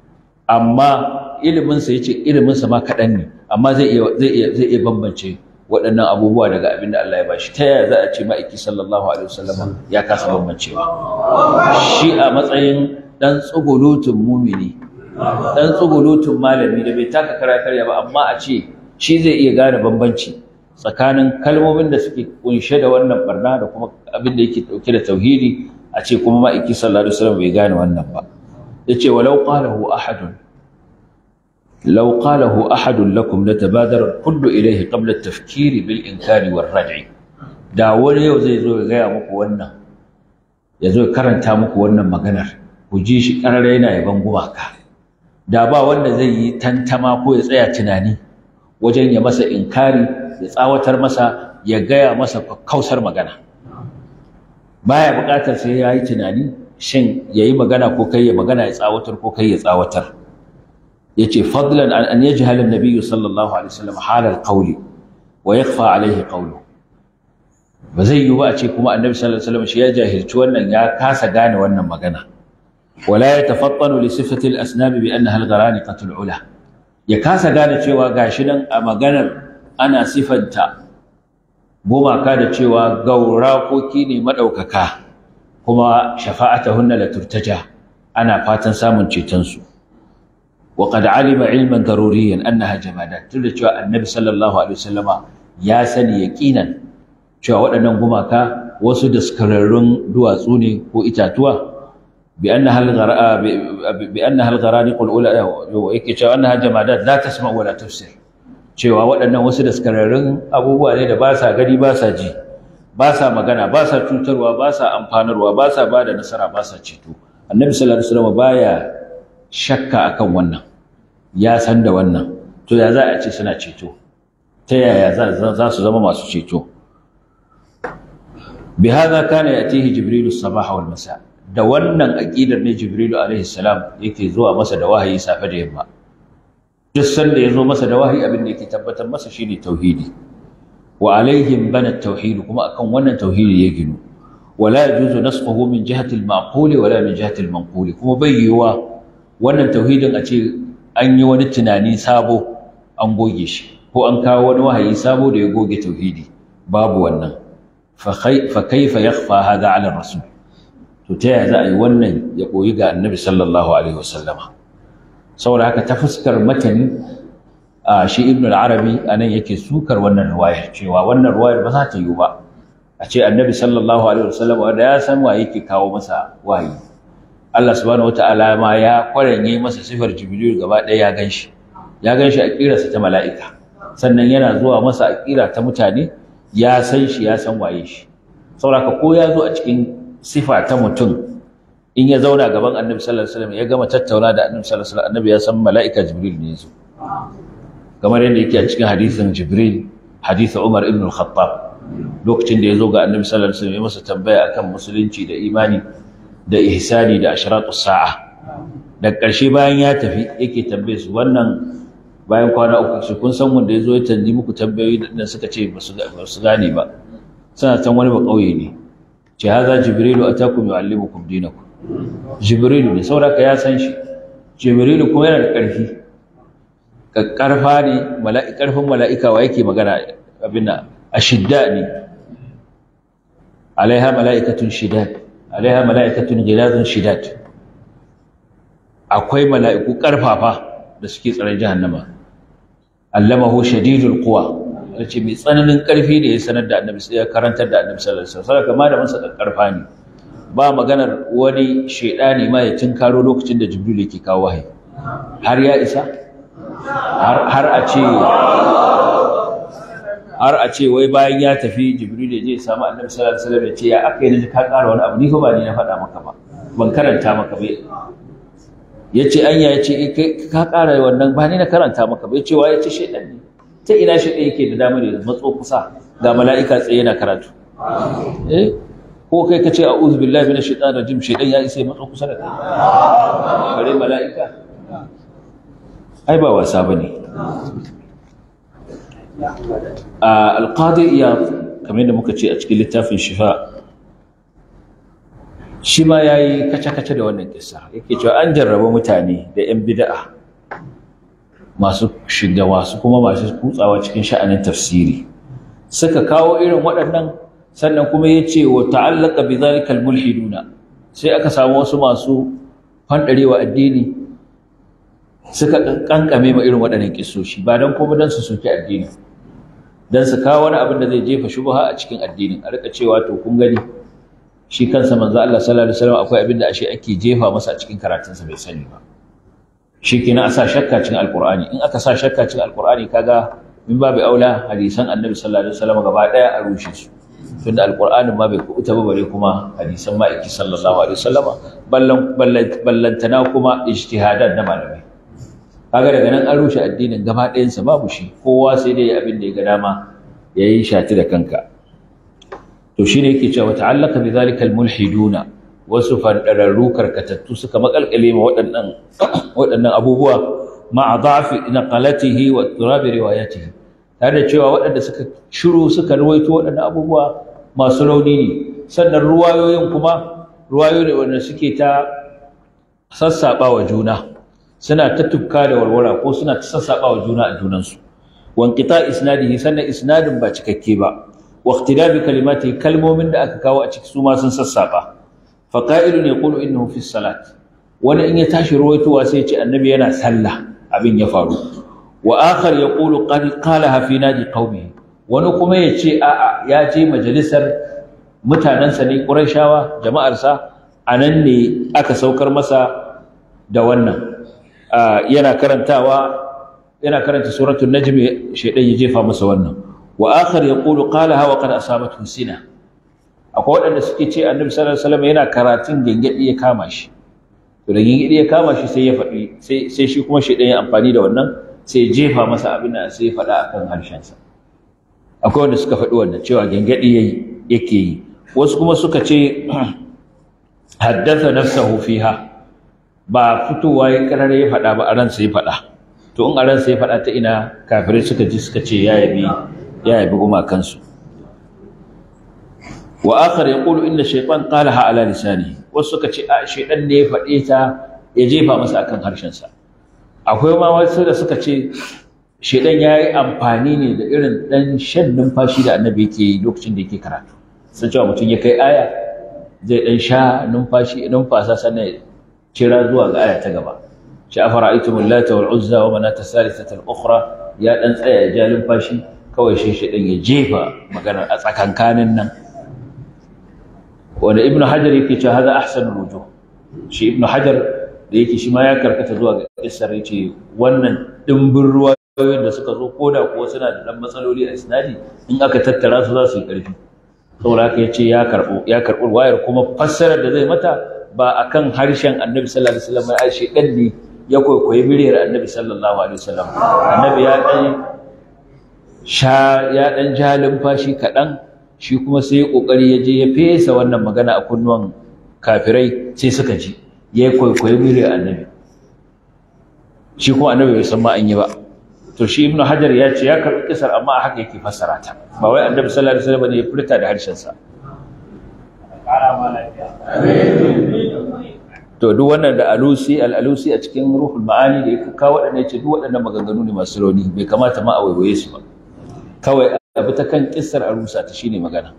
amma iliminsa ya ce iliminsa ma kaɗan ne amma zai iya zai iya zai iya bambance waɗannan abubuwa daga abin da Allah ya bashi ta yaya za a ce ma'aiki sallallahu alaihi wasallam ya kasa bambancewa shi a matsayin dan tsugulutun mumini dan tsugulutun malami da bai taka kara karya ba amma a ce shi zai iya gane bambanci tsakanin kalmomin da suke kunshe da wannan barna da kuma abin da yake dauke da tauhidi a ce kuma ma'aiki sallallahu alaihi wasallam bai gane wannan ba yace walau qalahu ahadun لو قاله أحد لكم لتبادر الكل إليه قبل التفكير بالإنكار والردع da wani yau zai zo ya gaya muku wannan ya zo ya karanta muku wannan maganar ku ji shi ƙarara yana yaban gumaka da ba wanda zai yi tantama ko ya tsaya tunani wajen ya masa inkari ya tsawatar masa ya gaya masa kausar magana baya buƙatar sai ya yi tunani shin ya yi magana ko kai ya magana ya tsawatar ko kai ya tsawatar yace fadlan an an yajhala an-nabiy sallallahu alaihi wasallam halal qawli wa yakhfa alaihi qawlu ba zai yi ba a ce kuma annabi sallallahu alaihi wasallam shi ya jahilci wannan ya kasa gane wannan magana wala yatafattanu li sifati al-asnab bi annaha al-gharaniqatu al-ula ya kasa gane cewa gashi nan a maganar ana sifanta gumaka da cewa gaurakoki ne madaukaka kuma shafa'atuhunna la turtaja ana fatan samun ceton su وقد علم علما ضروريا انها جمادات tunda cewa annabi sallallahu alaihi wasallama ya sani yaqinan cewa waɗannan gumaka wasu daskararrun duwatsu ne ko itatuwa bi annaha al-ghara bi annaha al-gharaniq al-ula yake cewa annaha jamadat la tasma wa la tafsir cewa waɗannan wasu daskararrun abubuwa ne da ba sa gani ba sa ji ba sa magana ba sa cutarwa ba sa amfanarwa ba sa bada nasara ba sa ceto annabi sallallahu alaihi wasallama baya shakka akan wannan ya san da wannan to ya za a ce suna ceto ta yaya za su zama masu ceto bi hadha kana yatihi jibril as-sabah wal masa da wannan aqidar ne jibrilu alaihi salam yake zuwa masa da wahayi safe da yamma duk sanda ya zo masa da wahayi abin da yake tabbatar masa shine tauhidi wa alaihim bana tauhid kuma akan wannan tauhidi ya ginu wala yajuzu nasfuhu min jihati al-ma'qul wala min jihati al-manqul kuma bai yiwa wannan tauhidin a ce an yi wani tunani sabo an goge shi ko an kawo wani wahayi sabo da ya goge tauhidi babu wannan fa kaifa yakhfa hadha ala rasul to ta yaya za a yi wannan ya koyi ga annabi sallallahu alaihi wasallama saboda haka ta fuskar matani a shi ibn al-arabi anan yake sukar wannan riwayar cewa wannan riwayar ba za ta yi ba a ce annabi sallallahu alaihi wasallam wanda ya san wa yake kawo masa wahayi Allah subhanahu wataala ma ya kwaranye masa sifar jibril gaba ɗaya ya ganshi ya ganshi a kirarsa ta mala'ika sannan yana zuwa masa a kira ta mutane ya san shi ya san waye shi saboda ko ya zo a cikin sifa ta mutum in ya zauna gaban annabi sallallahu alaihi wasallam ya gama tattauna da annabi sallallahu alaihi wasallam annabi ya san mala'ika jibril ne yazo kamar yadda yake a cikin hadisin jibril hadisin umar ibn al-khattab lokacin da ya zo ga annabi sallallahu alaihi wasallam ya masa tambaya akan musulunci da imani da ihsani da ashratus sa'a da ƙarshe bayan ya tafi yake tambaye su wannan bayan kwana uku shi kun san wanda ya zo ya tanji muku tambayoyi da suka ce ba su gane ba suna can wani ba ƙauye ne ce haza jibrilu atakum yu'allimukum dinakum jibrilu ne saboda ya san shi jibrilu kuma yana da ƙarfi ƙarfa ne ƙarfin mala'ika wa yake magana abin ashidda ne alaiha mala'ikatun shidad alaiha mala'ikatun giladun shidad akwai mala'iku ƙarfafa da suke tsaron jahannama allamahu shadidul quwa yace mai tsananin ƙarfi da ya sanar da annabi sai ya karantar da annabi sallallahu alaihi wasallam kama da masa ƙarfa ne ba maganar wani shedani ma ya tinkaro lokacin da jibril yake kawo wahayi har ya isa har a ce har a ce wai bayan ya tafi jibril ya je ya samu annabi sallallahu alaihi wasallam ya ce ya aka yi naji ka ƙara wani abu ni fa ba ni na faɗa maka ba ban karanta maka ba ya ce anya ya ce ka ƙara wannan ba ni na karanta maka ba ya ce wa ya ce shaidan ne ta ina shaidan yake da damar ya matso kusa ga mala'ika tsaye yana karatu eh ko kai ka ce a'udhu billahi minash shaitanir rajim shaidan ya isa ya matso kusa da kai kare mala'ika ai ba wasa bane alƙadi iya kamar yadda muka ce a cikin littafin shifa shi ma ya yi kace-kace da wannan kisa yake cewa an jarraba mutane da 'yan bida'a masu shiga wasu kuma masu kutsawa cikin sha'anin tafsiri suka kawo irin waɗannan sannan kuma ya ce wa ta'allaka bi zalikal mulhiduna sai aka samu wasu masu fanɗarewa addini suka kankame ma irin waɗannan kisoshi ba don kuma don su soki addini don su kawo wani abin da zai jefa shubha a cikin addinin a rika cewa to kun gani shi kansa manzo Allah sallallahu alaihi wasallam akwai abin da ashe ake jefa masa a cikin karatunsa bai sani ba shi kenan a sa shakka cikin alqur'ani in aka sa shakka cikin alqur'ani kaga min babu aula hadisan annabi sallallahu alaihi wasallam gaba daya a rushe su tunda alqur'anin ma bai kuɓuta ba bare kuma hadisan ma'aiki sallallahu alaihi wasallama ballan ballantana kuma ijtihadan na malamai kaga daga nan an rushe addinin gaba ɗayansa babu shi kowa sai dai abin da ya ga dama ya yi shati da kanka to shi ne yake cewa ta'allaka bi zalika almulhiduna wasu fandararru karkatattu suka makalkale ma waɗannan waɗannan abubuwa ma'a dhafi naqalatihi wa turabi riwayatihi tare da cewa waɗanda suka shiru suka ruwaito waɗannan abubuwa masu rauni ne sannan ruwayoyin kuma ruwayoyi ne wanda suke ta sassaɓa wa juna suna ta tufka da warwara ko suna ta sassaɓa wa juna a junansu wanqita isnadihi sannan isnadin ba cikakke ba wa ikhtilafi kalimati kalmomin da aka kawo a ciki su ma sun sassaɓa fa qa'ilun yaqulu innahu fi salat wani in ya tashi ruwaitowa sai ya ce annabi yana sallah abin ya faru wa akhar yaqulu qad qalaha fi nadi qaumihi wani kuma ya ce a'a ya je majalisar mutanensa ne qurayshawa jama'arsa anan ne aka saukar masa da wannan yana karantawa yana karanta suratul najm shaydan ya jefa masa wannan wa akhar yaqulu qalaha wa qad asabathu sina akwai wadanda suke ce annabi sallallahu alaihi wasallam yana karatun gengedi ya kama shi to da gengedi ya kama shi sai ya faɗi sai sai shi kuma shaydan ya amfani da wannan sai ya jefa masa abin da sai ya faɗa akan harshen sa akwai wanda suka faɗi wannan cewa gengedi yayi yake yi wasu kuma suka ce haddatha nafsahu fiha ba fitowa ya karar ya faɗa ba a ransa ya faɗa to in a ransa ya faɗa ta ina kafirai suka ji suka ce ya yabi ya yabi gumakansu wa akhar yaqulu inna shaytan qalaha ala lisani wasu suka ce a shaydan ne ya faɗe ta ya jefa masa akan harshen sa akwai ma wasu da suka ce shaydan yayi amfani ne da irin dan shan numfashi da annabi yake yi lokacin da yake karatu sun cewa mutum ya kai aya zai dan sha numfashi numfasa sannan kira zuwa ga aya ta gaba shi afara'aytum allata wal uzza wa manata thalithata al ukhra ya dan tsaya ya ja numfashi kawai shi shi ya jefa magana a tsakankanin nan wanda ibn hajar yake cewa haza ahsanul wujuh shi ibn hajar da yake shi ma ya karkata zuwa ga kissar yace wannan dimbin ruwayoyin da suka zo koda kuwa suna da dan matsaloli a isnadi in aka tattara su za su yi karfi saboda haka yace ya karbo ya karbo wayar kuma fassarar da zai mata ba akan harshen annabi sallallahu alaihi wasallam ai shi dan ne ya koyi miliyar annabi sallallahu alaihi wasallam annabi ya dan sha ya dan ja lumfashi kaɗan shi kuma sai ya kokari ya je ya fesa wannan magana a kunnuwan kafirai sai suka ji ya kwaikwayi miliyar annabi shi kuma annabi bai san ma an yi ba to shi ibnu hajar ya ce ya karɓi kisar amma a haka yake fassara ta ba wai annabi sallallahu alaihi wasallam ne ya furta da harshen sa to duk wannan da alusi al-alusi a cikin ruhul ma'ani da ya kawo waɗannan ya ce duk waɗannan maganganu ne masu rauni bai kamata ma a waiwaye su ba kawai abu ta kan kissar a rusa ta shine magana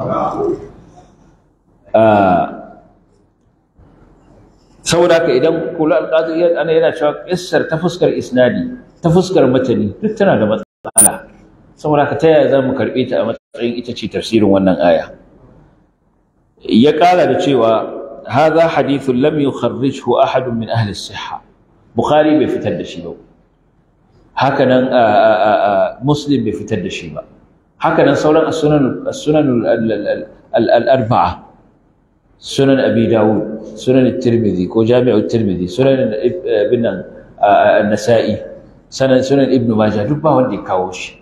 saboda haka idan kula alƙadiyar ana yana cewa kissar ta fuskar isnadi ta fuskar matani duk tana da matsala saboda haka ta yaya za mu karɓe ta a matsayin ita ce tafsirin wannan aya ya ƙara da cewa هذا حديث لم يخرجه أحد من أهل الصحة بخاري بفتر دشيبه هكذا مسلم بفتر دشيبه هكذا سولا السنن السنن الأربعة سنن أبي داود سنن الترمذي وجامع الترمذي سنن ابن النسائي سنن سنن ابن ماجه دبا وندي كاوش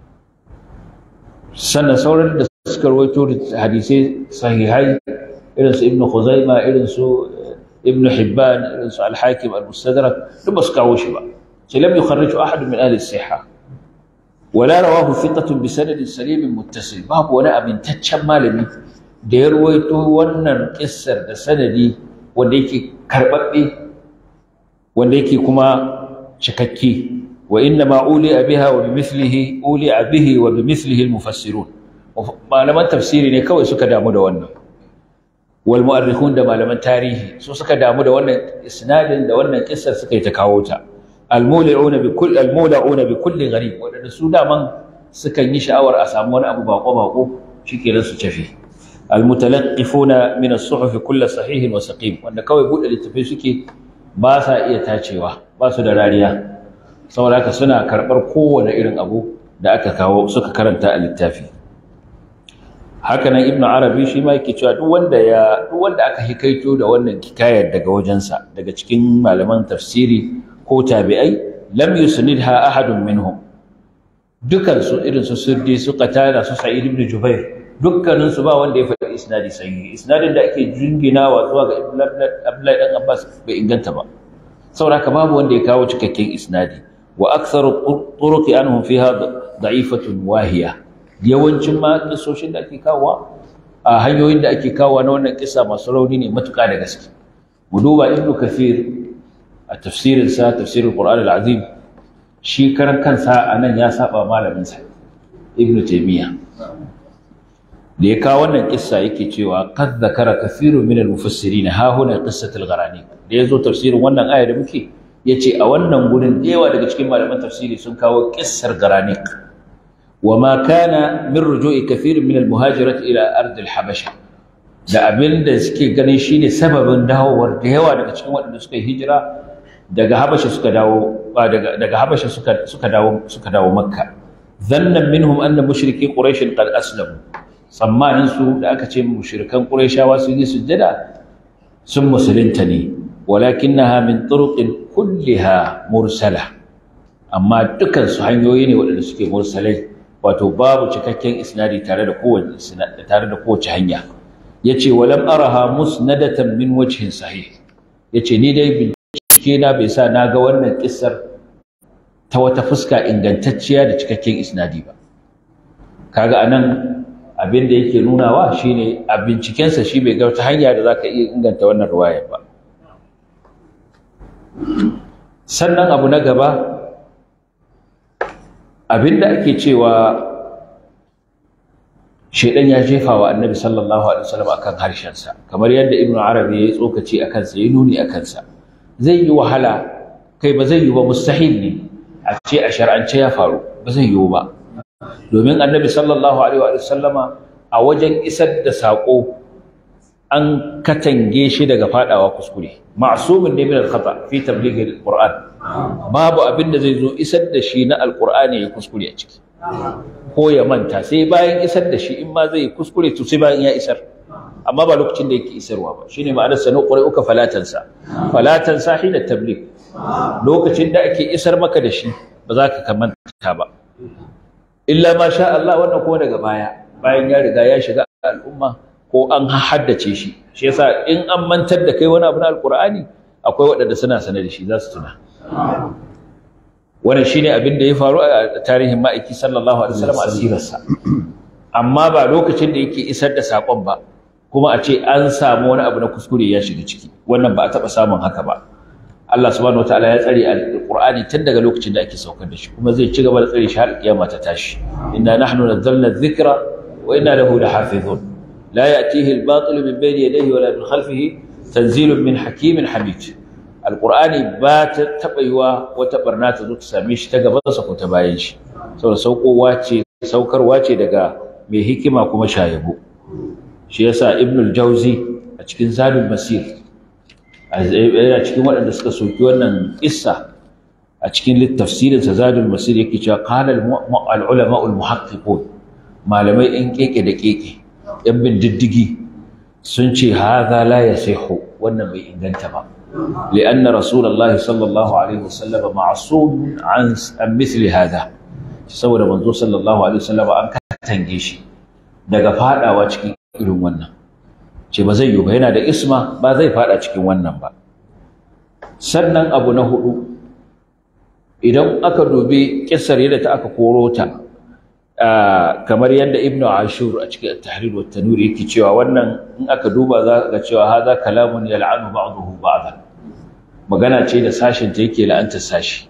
سنن سولا سكر ويتور حديثي صحيحي irin su ibnu khuzaima irin su ibnu hibban irin su al-hakim al-mustadrak duk ba su kawo shi ba sai lam yukharriju ahad min ahli as-sihha wala rawahu thiqatun bi sanadin salim muttasil babu wani amintaccen malami da ya ruwaito wannan kissar da sanadi wanda yake karbabbe wanda yake kuma cikakke wa inna ma uli'a biha wa bimithlihi uli'a bihi wa bimithlihi al-mufassirun malaman tafsiri ne kawai suka damu da wannan wal mu'arrikhun da malaman tarihi su suka damu da wannan isnadin da wannan kissar suka yi ta kawo ta al muli'una bi kulli al mula'una bi kulli gharib wadanda su daman sukan yi sha'awar a samu wani abu bako bako shikenan su tafi al mutalaqqifuna min as-suhuf kull sahih wa saqim wanda kawai bude littafai suke ba sa iya tacewa ba su da rariya saboda haka suna karbar kowane irin abu da aka kawo suka karanta a littafi haka nan ibnu arabi shi ma yake cewa duk wanda ya duk wanda aka hikaito da wannan kikayar daga wajensa daga cikin malaman tafsiri ko tabi'ai lam yusnidha ahadun minhum dukan su irin su sirdi su qatada su sa'id ibn jubair dukkanin su ba wanda ya faɗi isnadi sahihi isnadin da ake jinginawa zuwa ga abdullahi dan abbas bai inganta ba saboda haka babu wanda ya kawo cikakken isnadi wa aktharu turuqi anhum fiha da'ifatun wahiya yawancin ma kisoshin da ake kawowa a hanyoyin da ake kawowa na wannan kisa masu rauni ne matuƙa da gaske mu duba ibnu kafir a tafsirin sa tafsirul qur'an al-azim shi karan kansa anan ya saba malamin sa ibnu taymiya da ya kawo wannan kissa yake cewa qad zakara kathirun min al-mufassirin ha huna qissatul gharani da yazo tafsirin wannan aya da muke yace a wannan gurin yawa daga cikin malaman tafsiri sun kawo kissar garaniq وما كان من رجوع كثير من المهاجرة إلى أرض الحبشة da abin da suke ganin shine sababin dawowar da yawa daga cikin waɗanda suka yi hijira daga Habasha suka dawo daga daga Habasha suka suka dawo suka dawo Makka zannan minhum anna mushriki quraish qad aslamu tsammanin su da aka ce mushrikan quraishawa sun yi sujjada sun musulunta ne walakinaha min turuqin kulliha mursala amma dukan su hanyoyi ne waɗanda suke mursalai wato babu cikakken isnadi tare da kowace tare da kowace hanya yace walam araha musnadatan min wajhin sahih yace ni dai bincike na bai sa na ga wannan kissar ta wata fuska ingantacciya da cikakken isnadi ba kaga anan abin da yake nunawa shine a bincikensa shi bai ga wata hanya da zaka iya inganta wannan ruwayar ba sannan abu na gaba abinda ake cewa shedan ya jefa wa annabi sallallahu alaihi wasallam akan harshensa kamar yadda ibnu arabi ya yi tsokaci akan sa ya nuni akan sa zai yi wahala kai ba zai yi ba mustahil ne a ce a shar'ance ya faru ba zai yi ba domin annabi sallallahu alaihi wasallama a wajen isar da sako an katange shi daga fadawa kuskure ma'sumin ne min al-khata fi tabligh al-qur'an babu abin da zai zo isar da shi na al-qur'ani ya kuskure a ciki ko ya manta sai bayan isar da shi in ma zai kuskure to sai bayan ya isar amma ba lokacin da yake isarwa ba shine ma'anar sanu qur'uka falatansa falatansa hina tabligh lokacin da ake isar maka da shi ba za ka kamanta ba illa ma sha Allah wannan kuma daga baya bayan ya riga ya shiga al'umma ko an haddace shi shi yasa in an mantar da kai wani abu na alqur'ani akwai waɗanda suna sanar da shi za su tuna wannan shine abin da ya faru a tarihin ma'aiki sallallahu alaihi wasallam asirarsa amma ba lokacin da yake isar da sakon ba kuma a ce an samu wani abu na kuskure ya shiga ciki wannan ba a taɓa samun haka ba Allah subhanahu wataala ya tsare alqur'ani tun daga lokacin da ake saukar da shi kuma zai ci gaba da tsare shi har kiyama ta tashi inna nahnu nazzalna dhikra wa inna lahu lahafizun la ya'tihi al-batil min bayni yadayhi wa la min khalfihi tanzilun min hakimin hamid alqur'ani ba ta taba yiwa wata barna ta zo ta same shi ta gaban sa ko ta bayan shi saboda saukowa ce saukarwa ce daga mai hikima kuma shayabo shi yasa ibnul jauzi a cikin zadul masir yana cikin waɗanda suka soki wannan ƙissa a cikin littafsirin sa zadul masir yake cewa qala al ulama al muhaqqiqun malamai in keke da keke yan bin diddigi sun ce hadha la yasihu wannan bai inganta ba لأن رسول الله صلى الله عليه وسلم معصوم عن عن مثل هذا saboda manzo sallallahu alaihi wasallam an katange shi daga fadawa cikin irin wannan ce ba zai yi ba yana da isma ba zai fada cikin wannan ba sannan abu na hudu idan aka dubi kissar yadda ta aka koro ta kamar yadda ibnu ashur a cikin at-tahrir wa tanwir yake cewa wannan in aka duba za ga cewa hadha kalamun yal'anu ba'dahu ba'dan magana ce da sashin ta yake la'antar sashi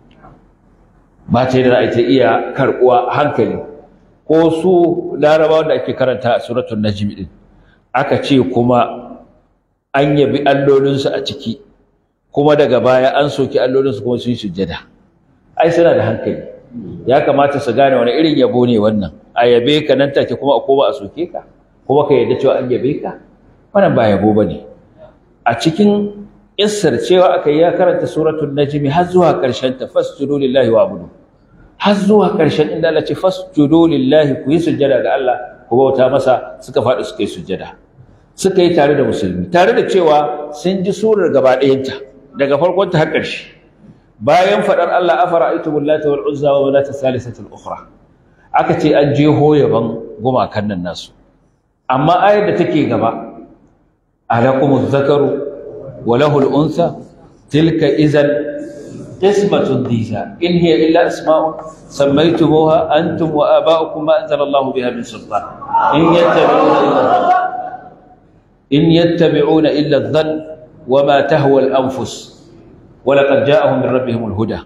ba ta da ta iya karbuwa hankali ko su larabawa da ake karanta a suratul najm din aka ce kuma an yabi allolinsu a ciki kuma daga baya an soki allolinsu kuma sun yi sujjada ai suna da hankali ya kamata su gane wani irin yabo ne wannan a yabe ka nan take kuma a koma a soke ka kuma ka yarda cewa an yabe ka wannan ba yabo bane a cikin Isar cewa aka yi ya karanta suratul najmi har zuwa ƙarshen ta fasjudu lillahi wa'budu har zuwa ƙarshen inda Allah ce fasjudu lillahi ku yi sujjada ga Allah ku bauta masa suka faɗi suka yi sujjada suka yi tare da musulmi tare da cewa sun ji surar gaba ɗayanta daga farkon ta har ƙarshe bayan faɗar Allah afara aitu billata wal uzza wa manata salisatul ukhra aka ce an je hoyaban gumakan nan nasu amma ayar da take gaba alakumuz zakaru وله الأنثى تلك إذا قسمة ضيزى إن هي إلا أسماء سميتموها أنتم وآباؤكم ما أنزل الله بها من سلطان إن يتبعون إلا إن يتبعون إلا الظن وما تهوى الأنفس ولقد جاءهم من ربهم الهدى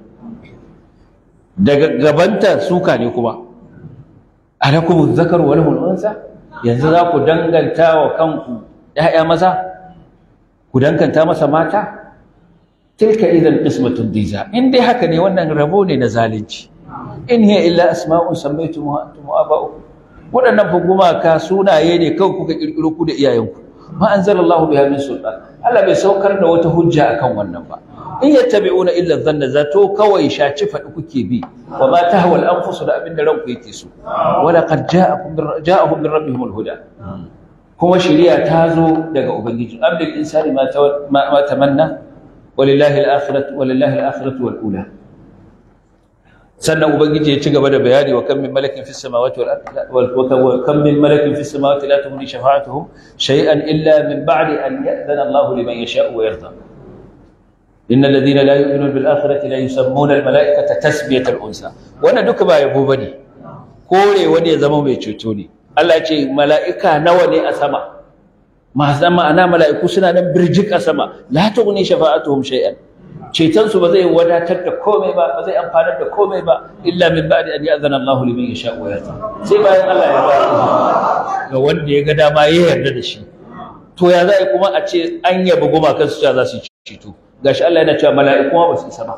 gabanta suka ne kuma alakum dhakar wa lahu al-unsa yanzu za ku danganta wa kanku ƴaƴa maza ku dankanta masa mata tilka idan qismatun diza in dai haka ne wannan rabo ne na zalunci in hiya illa asma'un sammaytumuha antum wa aba'ukum waɗannan fa gumaka sunaye ne kawai kuka kirkiro ku da iyayenku ma anzalallahu biha min sultan Allah bai saukar da wata hujja akan wannan ba in yattabi'una illa dhanna zato kawai shaci faɗi kuke bi wa ma tahwa al-anfus da abinda ranku yake so wa laqad ja'akum ja'ahum min rabbihim al-huda kuma shari'a ta zo daga ubangiji abdul insani ma tamanna walillahi al-akhiratu walillahi al-akhiratu wal ula sannan ubangiji ya ci gaba da bayani wa kam min malakin fis samawati wal ardi wa kam min malakin fis samawati la tughni shafa'atuhum shay'an illa min ba'di an ya'dhana Allah liman yasha'u wa yarda إن الذين لا يؤمنون بالآخرة لا يسمون الملائكة تسمية الأنثى وانا دوك با يبو بني كوري وني زما mai ceto ne Allah ya ce mala'ika nawa ne a sama ma zama ana mala'iku suna nan birjik a sama la tughni shafa'atuhum shay'an ceton su ba zai wadatar da komai ba ba zai amfanar da komai ba illa min ba'di an ya'zana Allahu liman yasha wa yarda sai bayan Allah ya ba ga wanda ya ga dama ya yarda da shi to ya za kuma a ce an yabi gumakan su za su ceto gashi Allah yana cewa mala'iku ba su isa ba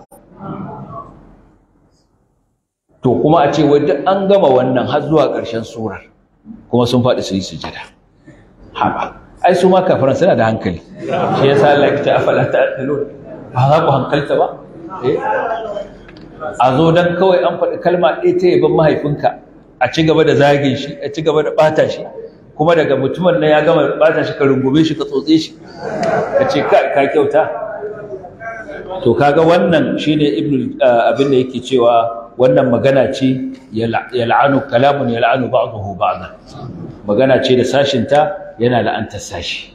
to kuma a ce wai duk an gama wannan har zuwa ƙarshen surar kuma sun faɗi su yi sujada haba ai su ma kafiran suna da hankali shi yasa Allah ya ce afala ta'qilun ba za ku hankalta ba eh a zo dan kawai an faɗi kalma ɗaya ta yaban mahaifinka a ci gaba da zagin shi a ci gaba da ɓata shi kuma daga mutumin nan ya gama ɓata shi ka rungume shi ka tsotse shi ka ce ka kyauta to kaga wannan shine ibnu abin da yake cewa wannan magana ce yal'anu kalamun yal'anu ba'dahu ba'dan magana ce da sashinta yana la'antar sashi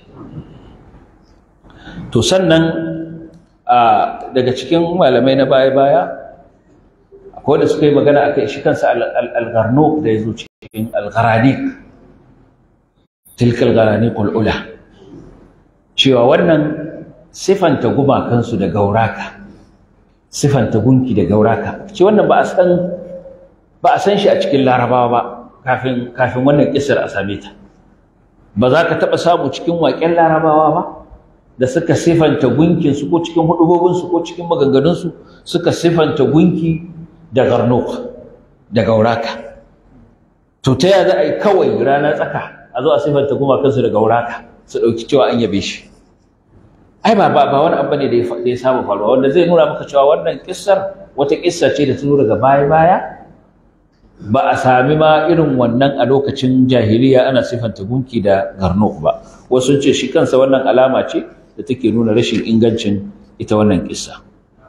to sannan daga cikin malamai na baya-baya akwai da suka yi magana akai shi kansa al-gharnuq da yazo cikin al-gharaniq tilka al-gharaniq ula cewa wannan sifanta gumakansu da gauraka sifanta gunki da gauraka ce wannan ba a san ba a san shi a cikin larabawa ba kafin kafin wannan kisar a same ta ba za ka taɓa samu cikin waƙen larabawa ba da suka sifanta gunkinsu ko cikin hudubobinsu ko cikin maganganunsu suka sifanta gunki da garnok da gauraka to ta yaya za a yi kawai rana tsaka a zo a sifanta gumakansu da gauraka su ɗauki cewa an yabe shi ai ba ba ba wani abu ne da ya saba faruwa wanda zai nuna maka cewa wannan kissar wata kissa ce da ta zo daga baya baya ba a sami ma irin wannan a lokacin jahiliya ana sifanta gunki da garnok ba wasu ce shi kansa wannan alama ce da take nuna rashin ingancin ita wannan kissa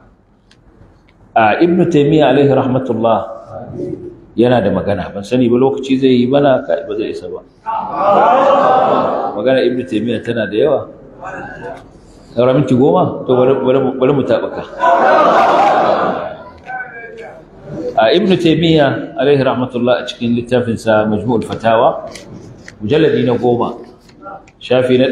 a ibnu taymiya alaihi rahmatullah yana da magana ban sani ba lokaci zai yi bana ba zai isa ba magana ibnu taymiya tana da yawa saura minti goma to bari mu taɓuka a ibnu taimiyya alaihi rahmatullah a cikin littafinsa majmu'ul fatawa mujalladi na goma shafi na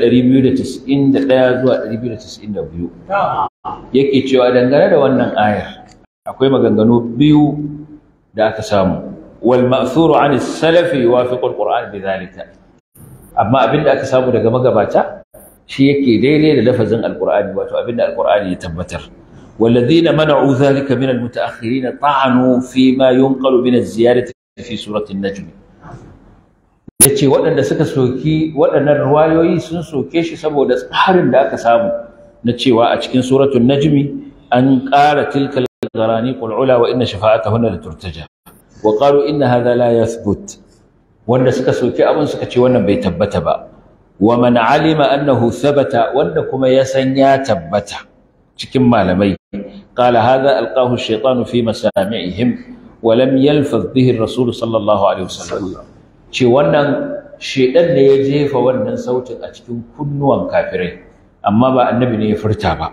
291 zuwa 292 yake cewa dangane da wannan ayar akwai maganganu biyu da aka samu wal ma'thuru 'an as-salaf yuwafiqu al-qur'an bidhalika amma abinda aka samu daga magabata shi yake daidai da lafazin alqur'ani wato abinda alqur'ani ya tabbatar والذين منعوا ذلك من المتأخرين طعنوا فيما ينقل من الزيادة في سورة النجم yace waɗanda suka soki waɗannan ruwayoyi sun soke shi saboda tsarin da aka samu na cewa a cikin suratul najmi an ƙara tilkal gharani qul ula wa inna shafa'atahunna la turtaja wa qalu inna hadha la yathbut wanda suka soki abin suka ce wannan bai tabbata ba wa man alima annahu thabata wanda kuma ya san ya tabbata cikin malamai qala hadha alqahu ash-shaytanu fi masami'ihim wa lam yalfaz bihi ar-rasul sallallahu alaihi wasallam ce wannan shedan ne ya jefa wannan sautin a cikin kunnuwan kafirai amma ba annabi ne ya furta ba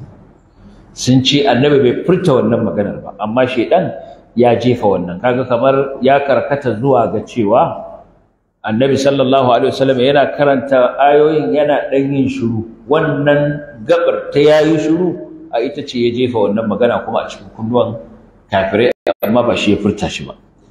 sun ce annabi bai furta wannan maganar ba amma shedan ya jefa wannan kaga kamar ya karkata zuwa ga cewa annabi sallallahu alaihi wasallam yana karanta ayoyin yana dan yin shiru wannan gabar ta yayi shiru a ita ce ya jefa wannan magana kuma a cikin kunnuwan kafirai amma ba shi ya furta shi ba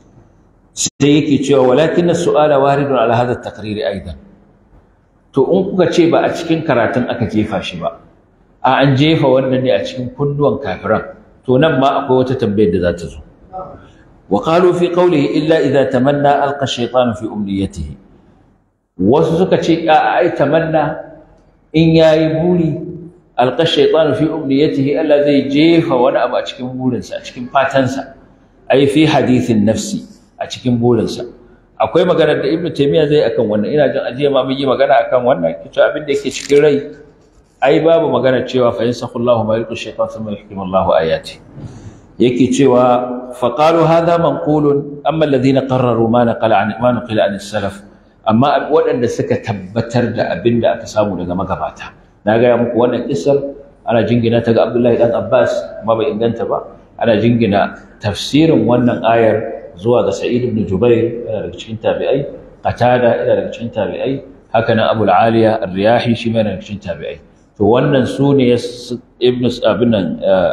sai yake cewa walakin as-su'ala waridun ala hadha at-taqrir aidan to in kuka ce ba a cikin karatun aka jefa shi ba a an jefa wannan ne a cikin kunnuwan kafiran to nan ma akwai wata tambayar da za ta zo وقالوا في قوله إلا إذا تمنى ألقى الشيطان في أمنيته وسوسك شيء أي تمنى إن ياي بولي ألقى الشيطان في أمنيته ألا زي جيف وأنا أبا أشكم بولنسا أشكم فاتنسا أي في حديث النفس أشكم بولنسا akwai magana da Ibn Taymiyyah zai akan wannan ina jin ajiya ma mun yi magana akan wannan kici abin da yake cikin rai ai babu magana cewa fa yansakhu Allahu ma yulqi shaytan thumma yuhkimu Allahu ayati yake cewa faqalu hadha manqulun amma alladhina qarraru ma naqala an ma naqila an salaf amma waɗanda suka tabbatar da abin da aka samu daga magabata na gaya muku wannan kissar ana jingina ta ga Abdullahi dan Abbas amma bai inganta ba ana jingina tafsirin wannan ayar zuwa ga Sa'id ibn Jubair yana daga cikin tabi'ai Qatada yana daga cikin tabi'ai haka nan Abu al-Aliya ar-Riyahi shi ma yana daga cikin tabi'ai to wannan sune ibn abin nan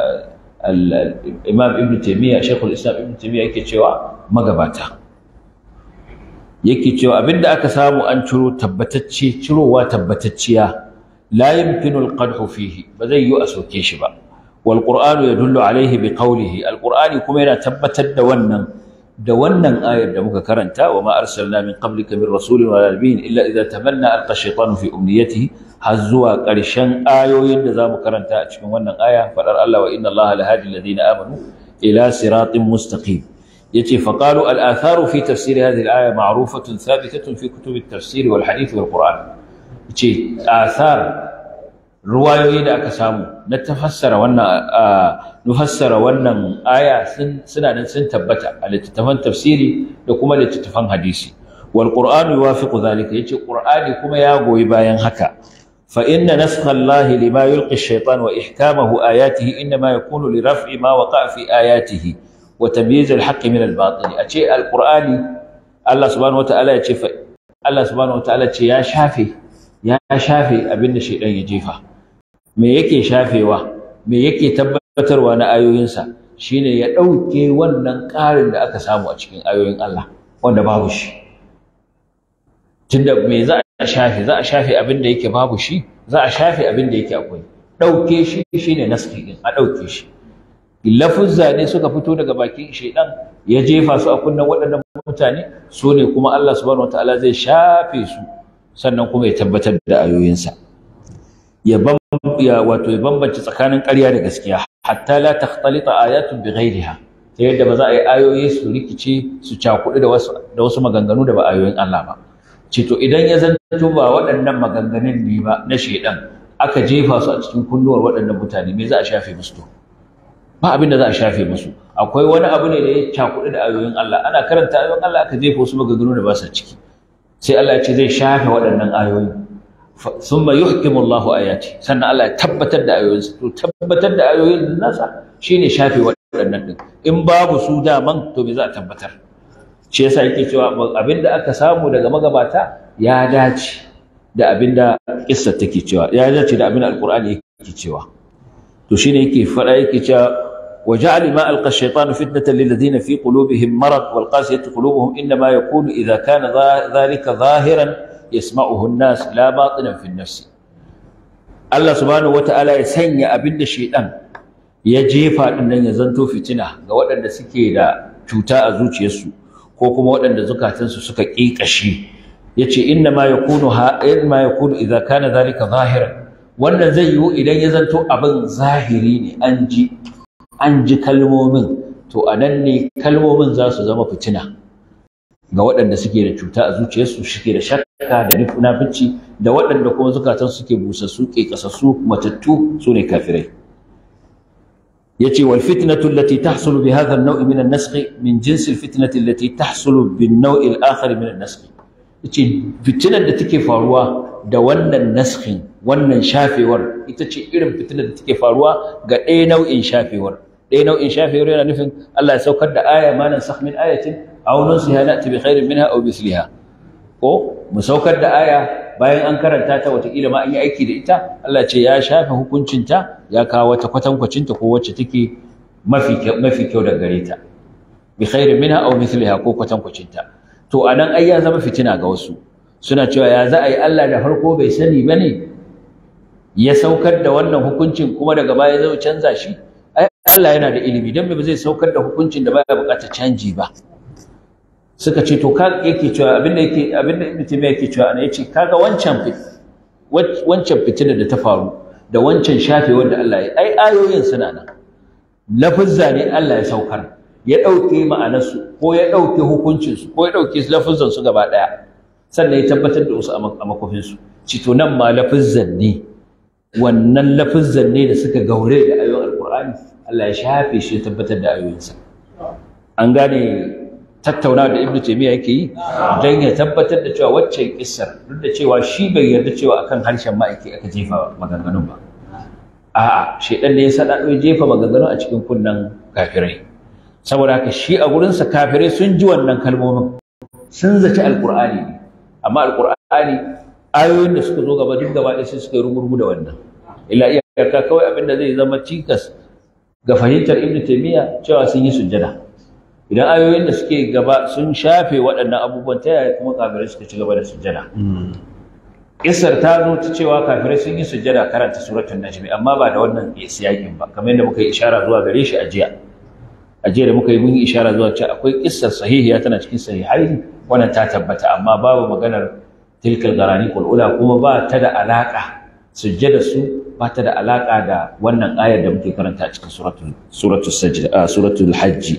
Imam Ibn Taymiyyah Sheikhul Islam Ibn Taymiyyah yake cewa magabata yake cewa abinda aka samu an ciro tabbatacce cirowa tabbatacciya la yumkinu al-qadhu fihi ba zai yi a soke shi ba wal qur'anu yadullu alayhi bi qawlihi al-qur'ani kuma yana tabbatar da wannan da wannan ayar da muka karanta wa ma arsalna min qablika min rasulin wala nabiyyin illa idza tamanna alqa shaytanu fi umniyatihi har zuwa ƙarshen ayoyin da zamu karanta a cikin wannan aya fadar Allah wa inna Allaha lahadi alladhina amanu ila siratin mustaqim يتي فقالوا الآثار في تفسير هذه الآية معروفة ثابتة في كتب التفسير والحديث والقرآن يتي آثار رواية دا أكسامو نتفسر وانا آه نفسر وانا آية سن سنة سن تبتا التي تفن تفسيري لكما التي تفن حديثي والقرآن يوافق ذلك يتي القرآن كما ياغو يباين هكا فإن نسخ الله لما يلقي الشيطان وإحكامه آياته إنما يكون لرفع ما وقع في آياته وتمييز الحق من الباطل أشياء القرآن الله سبحانه وتعالى يشفى الله سبحانه وتعالى يا شافي يا شافي أبن الشيطان يجيفا me yake shafewa me yake tabbatarwa na ayoyinsa shine ya ɗauke wannan ƙarin da aka samu a cikin ayoyin Allah wanda babu shi tunda me za a shafe za a shafe abin da yake babu shi za a shafe abin da yake akwai ɗauke shi shine naski din a ɗauke shi lafuzza ne suka fito daga bakin shaidan ya jefa su a kunnen waɗannan mutane su ne kuma Allah subhanahu wataala zai shafe su sannan kuma ya tabbatar da ayoyinsa ya ya wato ya bambance tsakanin ƙarya da gaskiya hatta la takhtalita ayatun bighairiha ta yadda ba za a yi ayoyi su rikice su cakuɗu da wasu da wasu maganganu da ba ayoyin Allah ba ce to idan ya zanto ba waɗannan maganganun ne ba na shaidan aka jefa su a cikin kunnuwar waɗannan mutane me za a shafe musu to ba abin da za a shafe musu akwai wani abu ne da ya cakuɗu da ayoyin Allah ana karanta ayoyin Allah aka jefa wasu maganganu da ba sa ciki sai Allah ya ce zai shafe waɗannan ayoyi thumma yuhkimu Allahu ayati sannan Allah ya tabbatar da ayoyinsa to tabbatar da ayoyin nasa shine shafe waɗannan din in babu su daman to me za a tabbatar shi yasa yake cewa abin da aka samu daga magabata ya dace da abin da kissar take cewa ya dace da abin da alqur'ani yake cewa to shine yake fada yake cewa وجعل ما ألقى الشيطان فتنة للذين في قلوبهم مرض والقاسية قلوبهم إنما يكون إذا كان ذلك ظاهرا يسمعه الناس لا باطنا في النفس الله سبحانه وتعالى يسني أبن الشيطان يجيفا أن يزنتو فتنة قوات أن سكي دا cuta a zuciyarsu ko kuma waɗanda zukatansu suka ƙiƙashi yace inna ma yakunu ha ma yakunu idza kana dhalika zahiran wannan zai yiwu idan ya zanto abin zahiri ne an ji an ji kalmomin to a nan ne kalmomin za su zama fitina ga waɗanda suke da cuta a zuciyarsu suke da shakka da nufinci da waɗanda kuma zukatan suke busassu ke kasassu matattu su ne kafirai yace wal fitnatu allati tahsulu bi hadha an-naw' min an-nasakh min jins al-fitnati allati tahsulu bin naw' al-akhar min an-nasakh yace fitinar da take faruwa da wannan naskhin wannan shafewar ita ce irin fitinar da take faruwa ga ɗaya nau'in shafewar ɗaya nau'in shafewar yana nufin Allah ya saukar da aya ma nansakh min ayatin aw nunsiha na'ti bi khairin minha aw misliha ko mu saukar da aya bayan an karanta ta wataƙila ma an yi aiki da ita Allah ce ya shafe hukuncinta ya kawo wata kwatankwacinta ko wacce take mafi mafi kyau da gare ta bi khairin minha aw misliha ko kwatankwacinta to anan ai ya zama fitina ga wasu suna cewa ya za a yi Allah da farko bai sani ba ne ya saukar da wannan hukuncin kuma daga baya zai canza shi ai Allah yana da ilimi don ba zai saukar da hukuncin da baya buƙatar canji ba suka ce to ka yake cewa abinda yake abinda Ibn Taymiyyah yake cewa ana yace kaga wancan wancan fitinar da ta faru da wancan shafe wanda Allah ya ai ayoyin suna nan lafuzza ne Allah ya saukar ya ɗauke ma'anarsu ko ya ɗauke hukuncinsu ko ya ɗauke lafuzzansu gaba ɗaya sannan ya tabbatar da wasu a makofinsu cito nan ma lafuzzan ne wannan lafuzzan ne da suka gaure da ayoyin alkur'ani alqur'ani Allah ya shafe shi ya tabbatar da ayoyinsa an gane tattaunawa da ibnu taymiya yake yi dan ya tabbatar da cewa waccan kissar duk da cewa shi bai yarda cewa akan harshen ma'aiki aka jefa maganganun ba a'a shedan ne ya sada ya jefa maganganun a cikin kunnan kafirai saboda haka shi a gurinsa kafirai sun ji wannan kalmomin sun zaci alqur'ani ne amma alqur'ani ayoyin da suka zo gaba duk gaba ɗaya sai suka yi rugurgu da wannan illa iyaka kawai abin da zai zama cikas ga fahimtar ibnu taymiya cewa sun yi sujjada idan ayoyin da suke gaba sun shafe waɗannan abubuwan ta yaya kuma kafirai suka ci gaba da sujjada Isar ta zo ta cewa kafirai sun yi sujjada karanta suratul najmi amma ba da wannan siyakin ba kamar yadda muka yi ishara zuwa gare shi a jiya a jiya da muka yi mun yi ishara zuwa cewa akwai kissar sahihiya tana cikin sahihai wannan ta tabbata amma babu maganar tilkal garani kul ula kuma ba ta da alaka sujjada su ba ta da alaka da wannan ayar da muke karanta a cikin suratul suratul sajda suratul hajj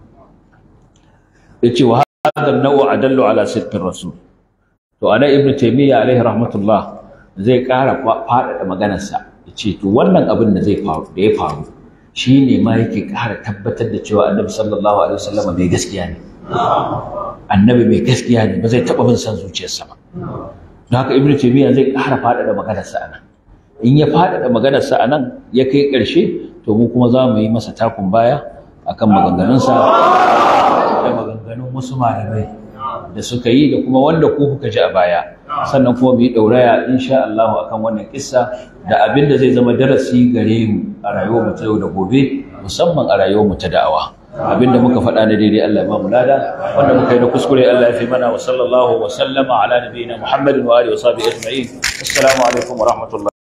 yace wa hadha an-naw' adallu ala sidqir rasul to ana ibnu taymiya alaihi rahmatullah zai ƙara faɗaɗa maganarsa yace to wannan abin da zai faru da ya faru shine ma yake ƙara tabbatar da cewa annabi sallallahu alaihi wasallam mai gaskiya ne annabi mai gaskiya ne ba zai taɓa bin san zuciyarsa ba don haka ibnu taymiya zai ƙara faɗaɗa maganarsa anan in ya faɗaɗa maganarsa anan ya kai ƙarshe to mu kuma za mu yi masa takun baya akan maganganunsa da maganganun wasu malamai da suka yi da kuma wanda ku kuka ji a baya sannan kuma mu yi ɗauraya insha Allah akan wannan kissa da abin da zai zama darasi gare mu a rayuwar mu ta yau da gobe musamman a rayuwar mu ta da'awa abin da muka faɗa na daidai Allah ya ba mu lada wanda muka yi na kuskure Allah ya fi mana wa sallallahu wa sallama ala nabiyina Muhammadin wa alihi wa sahbihi ajma'in assalamu alaikum wa rahmatullahi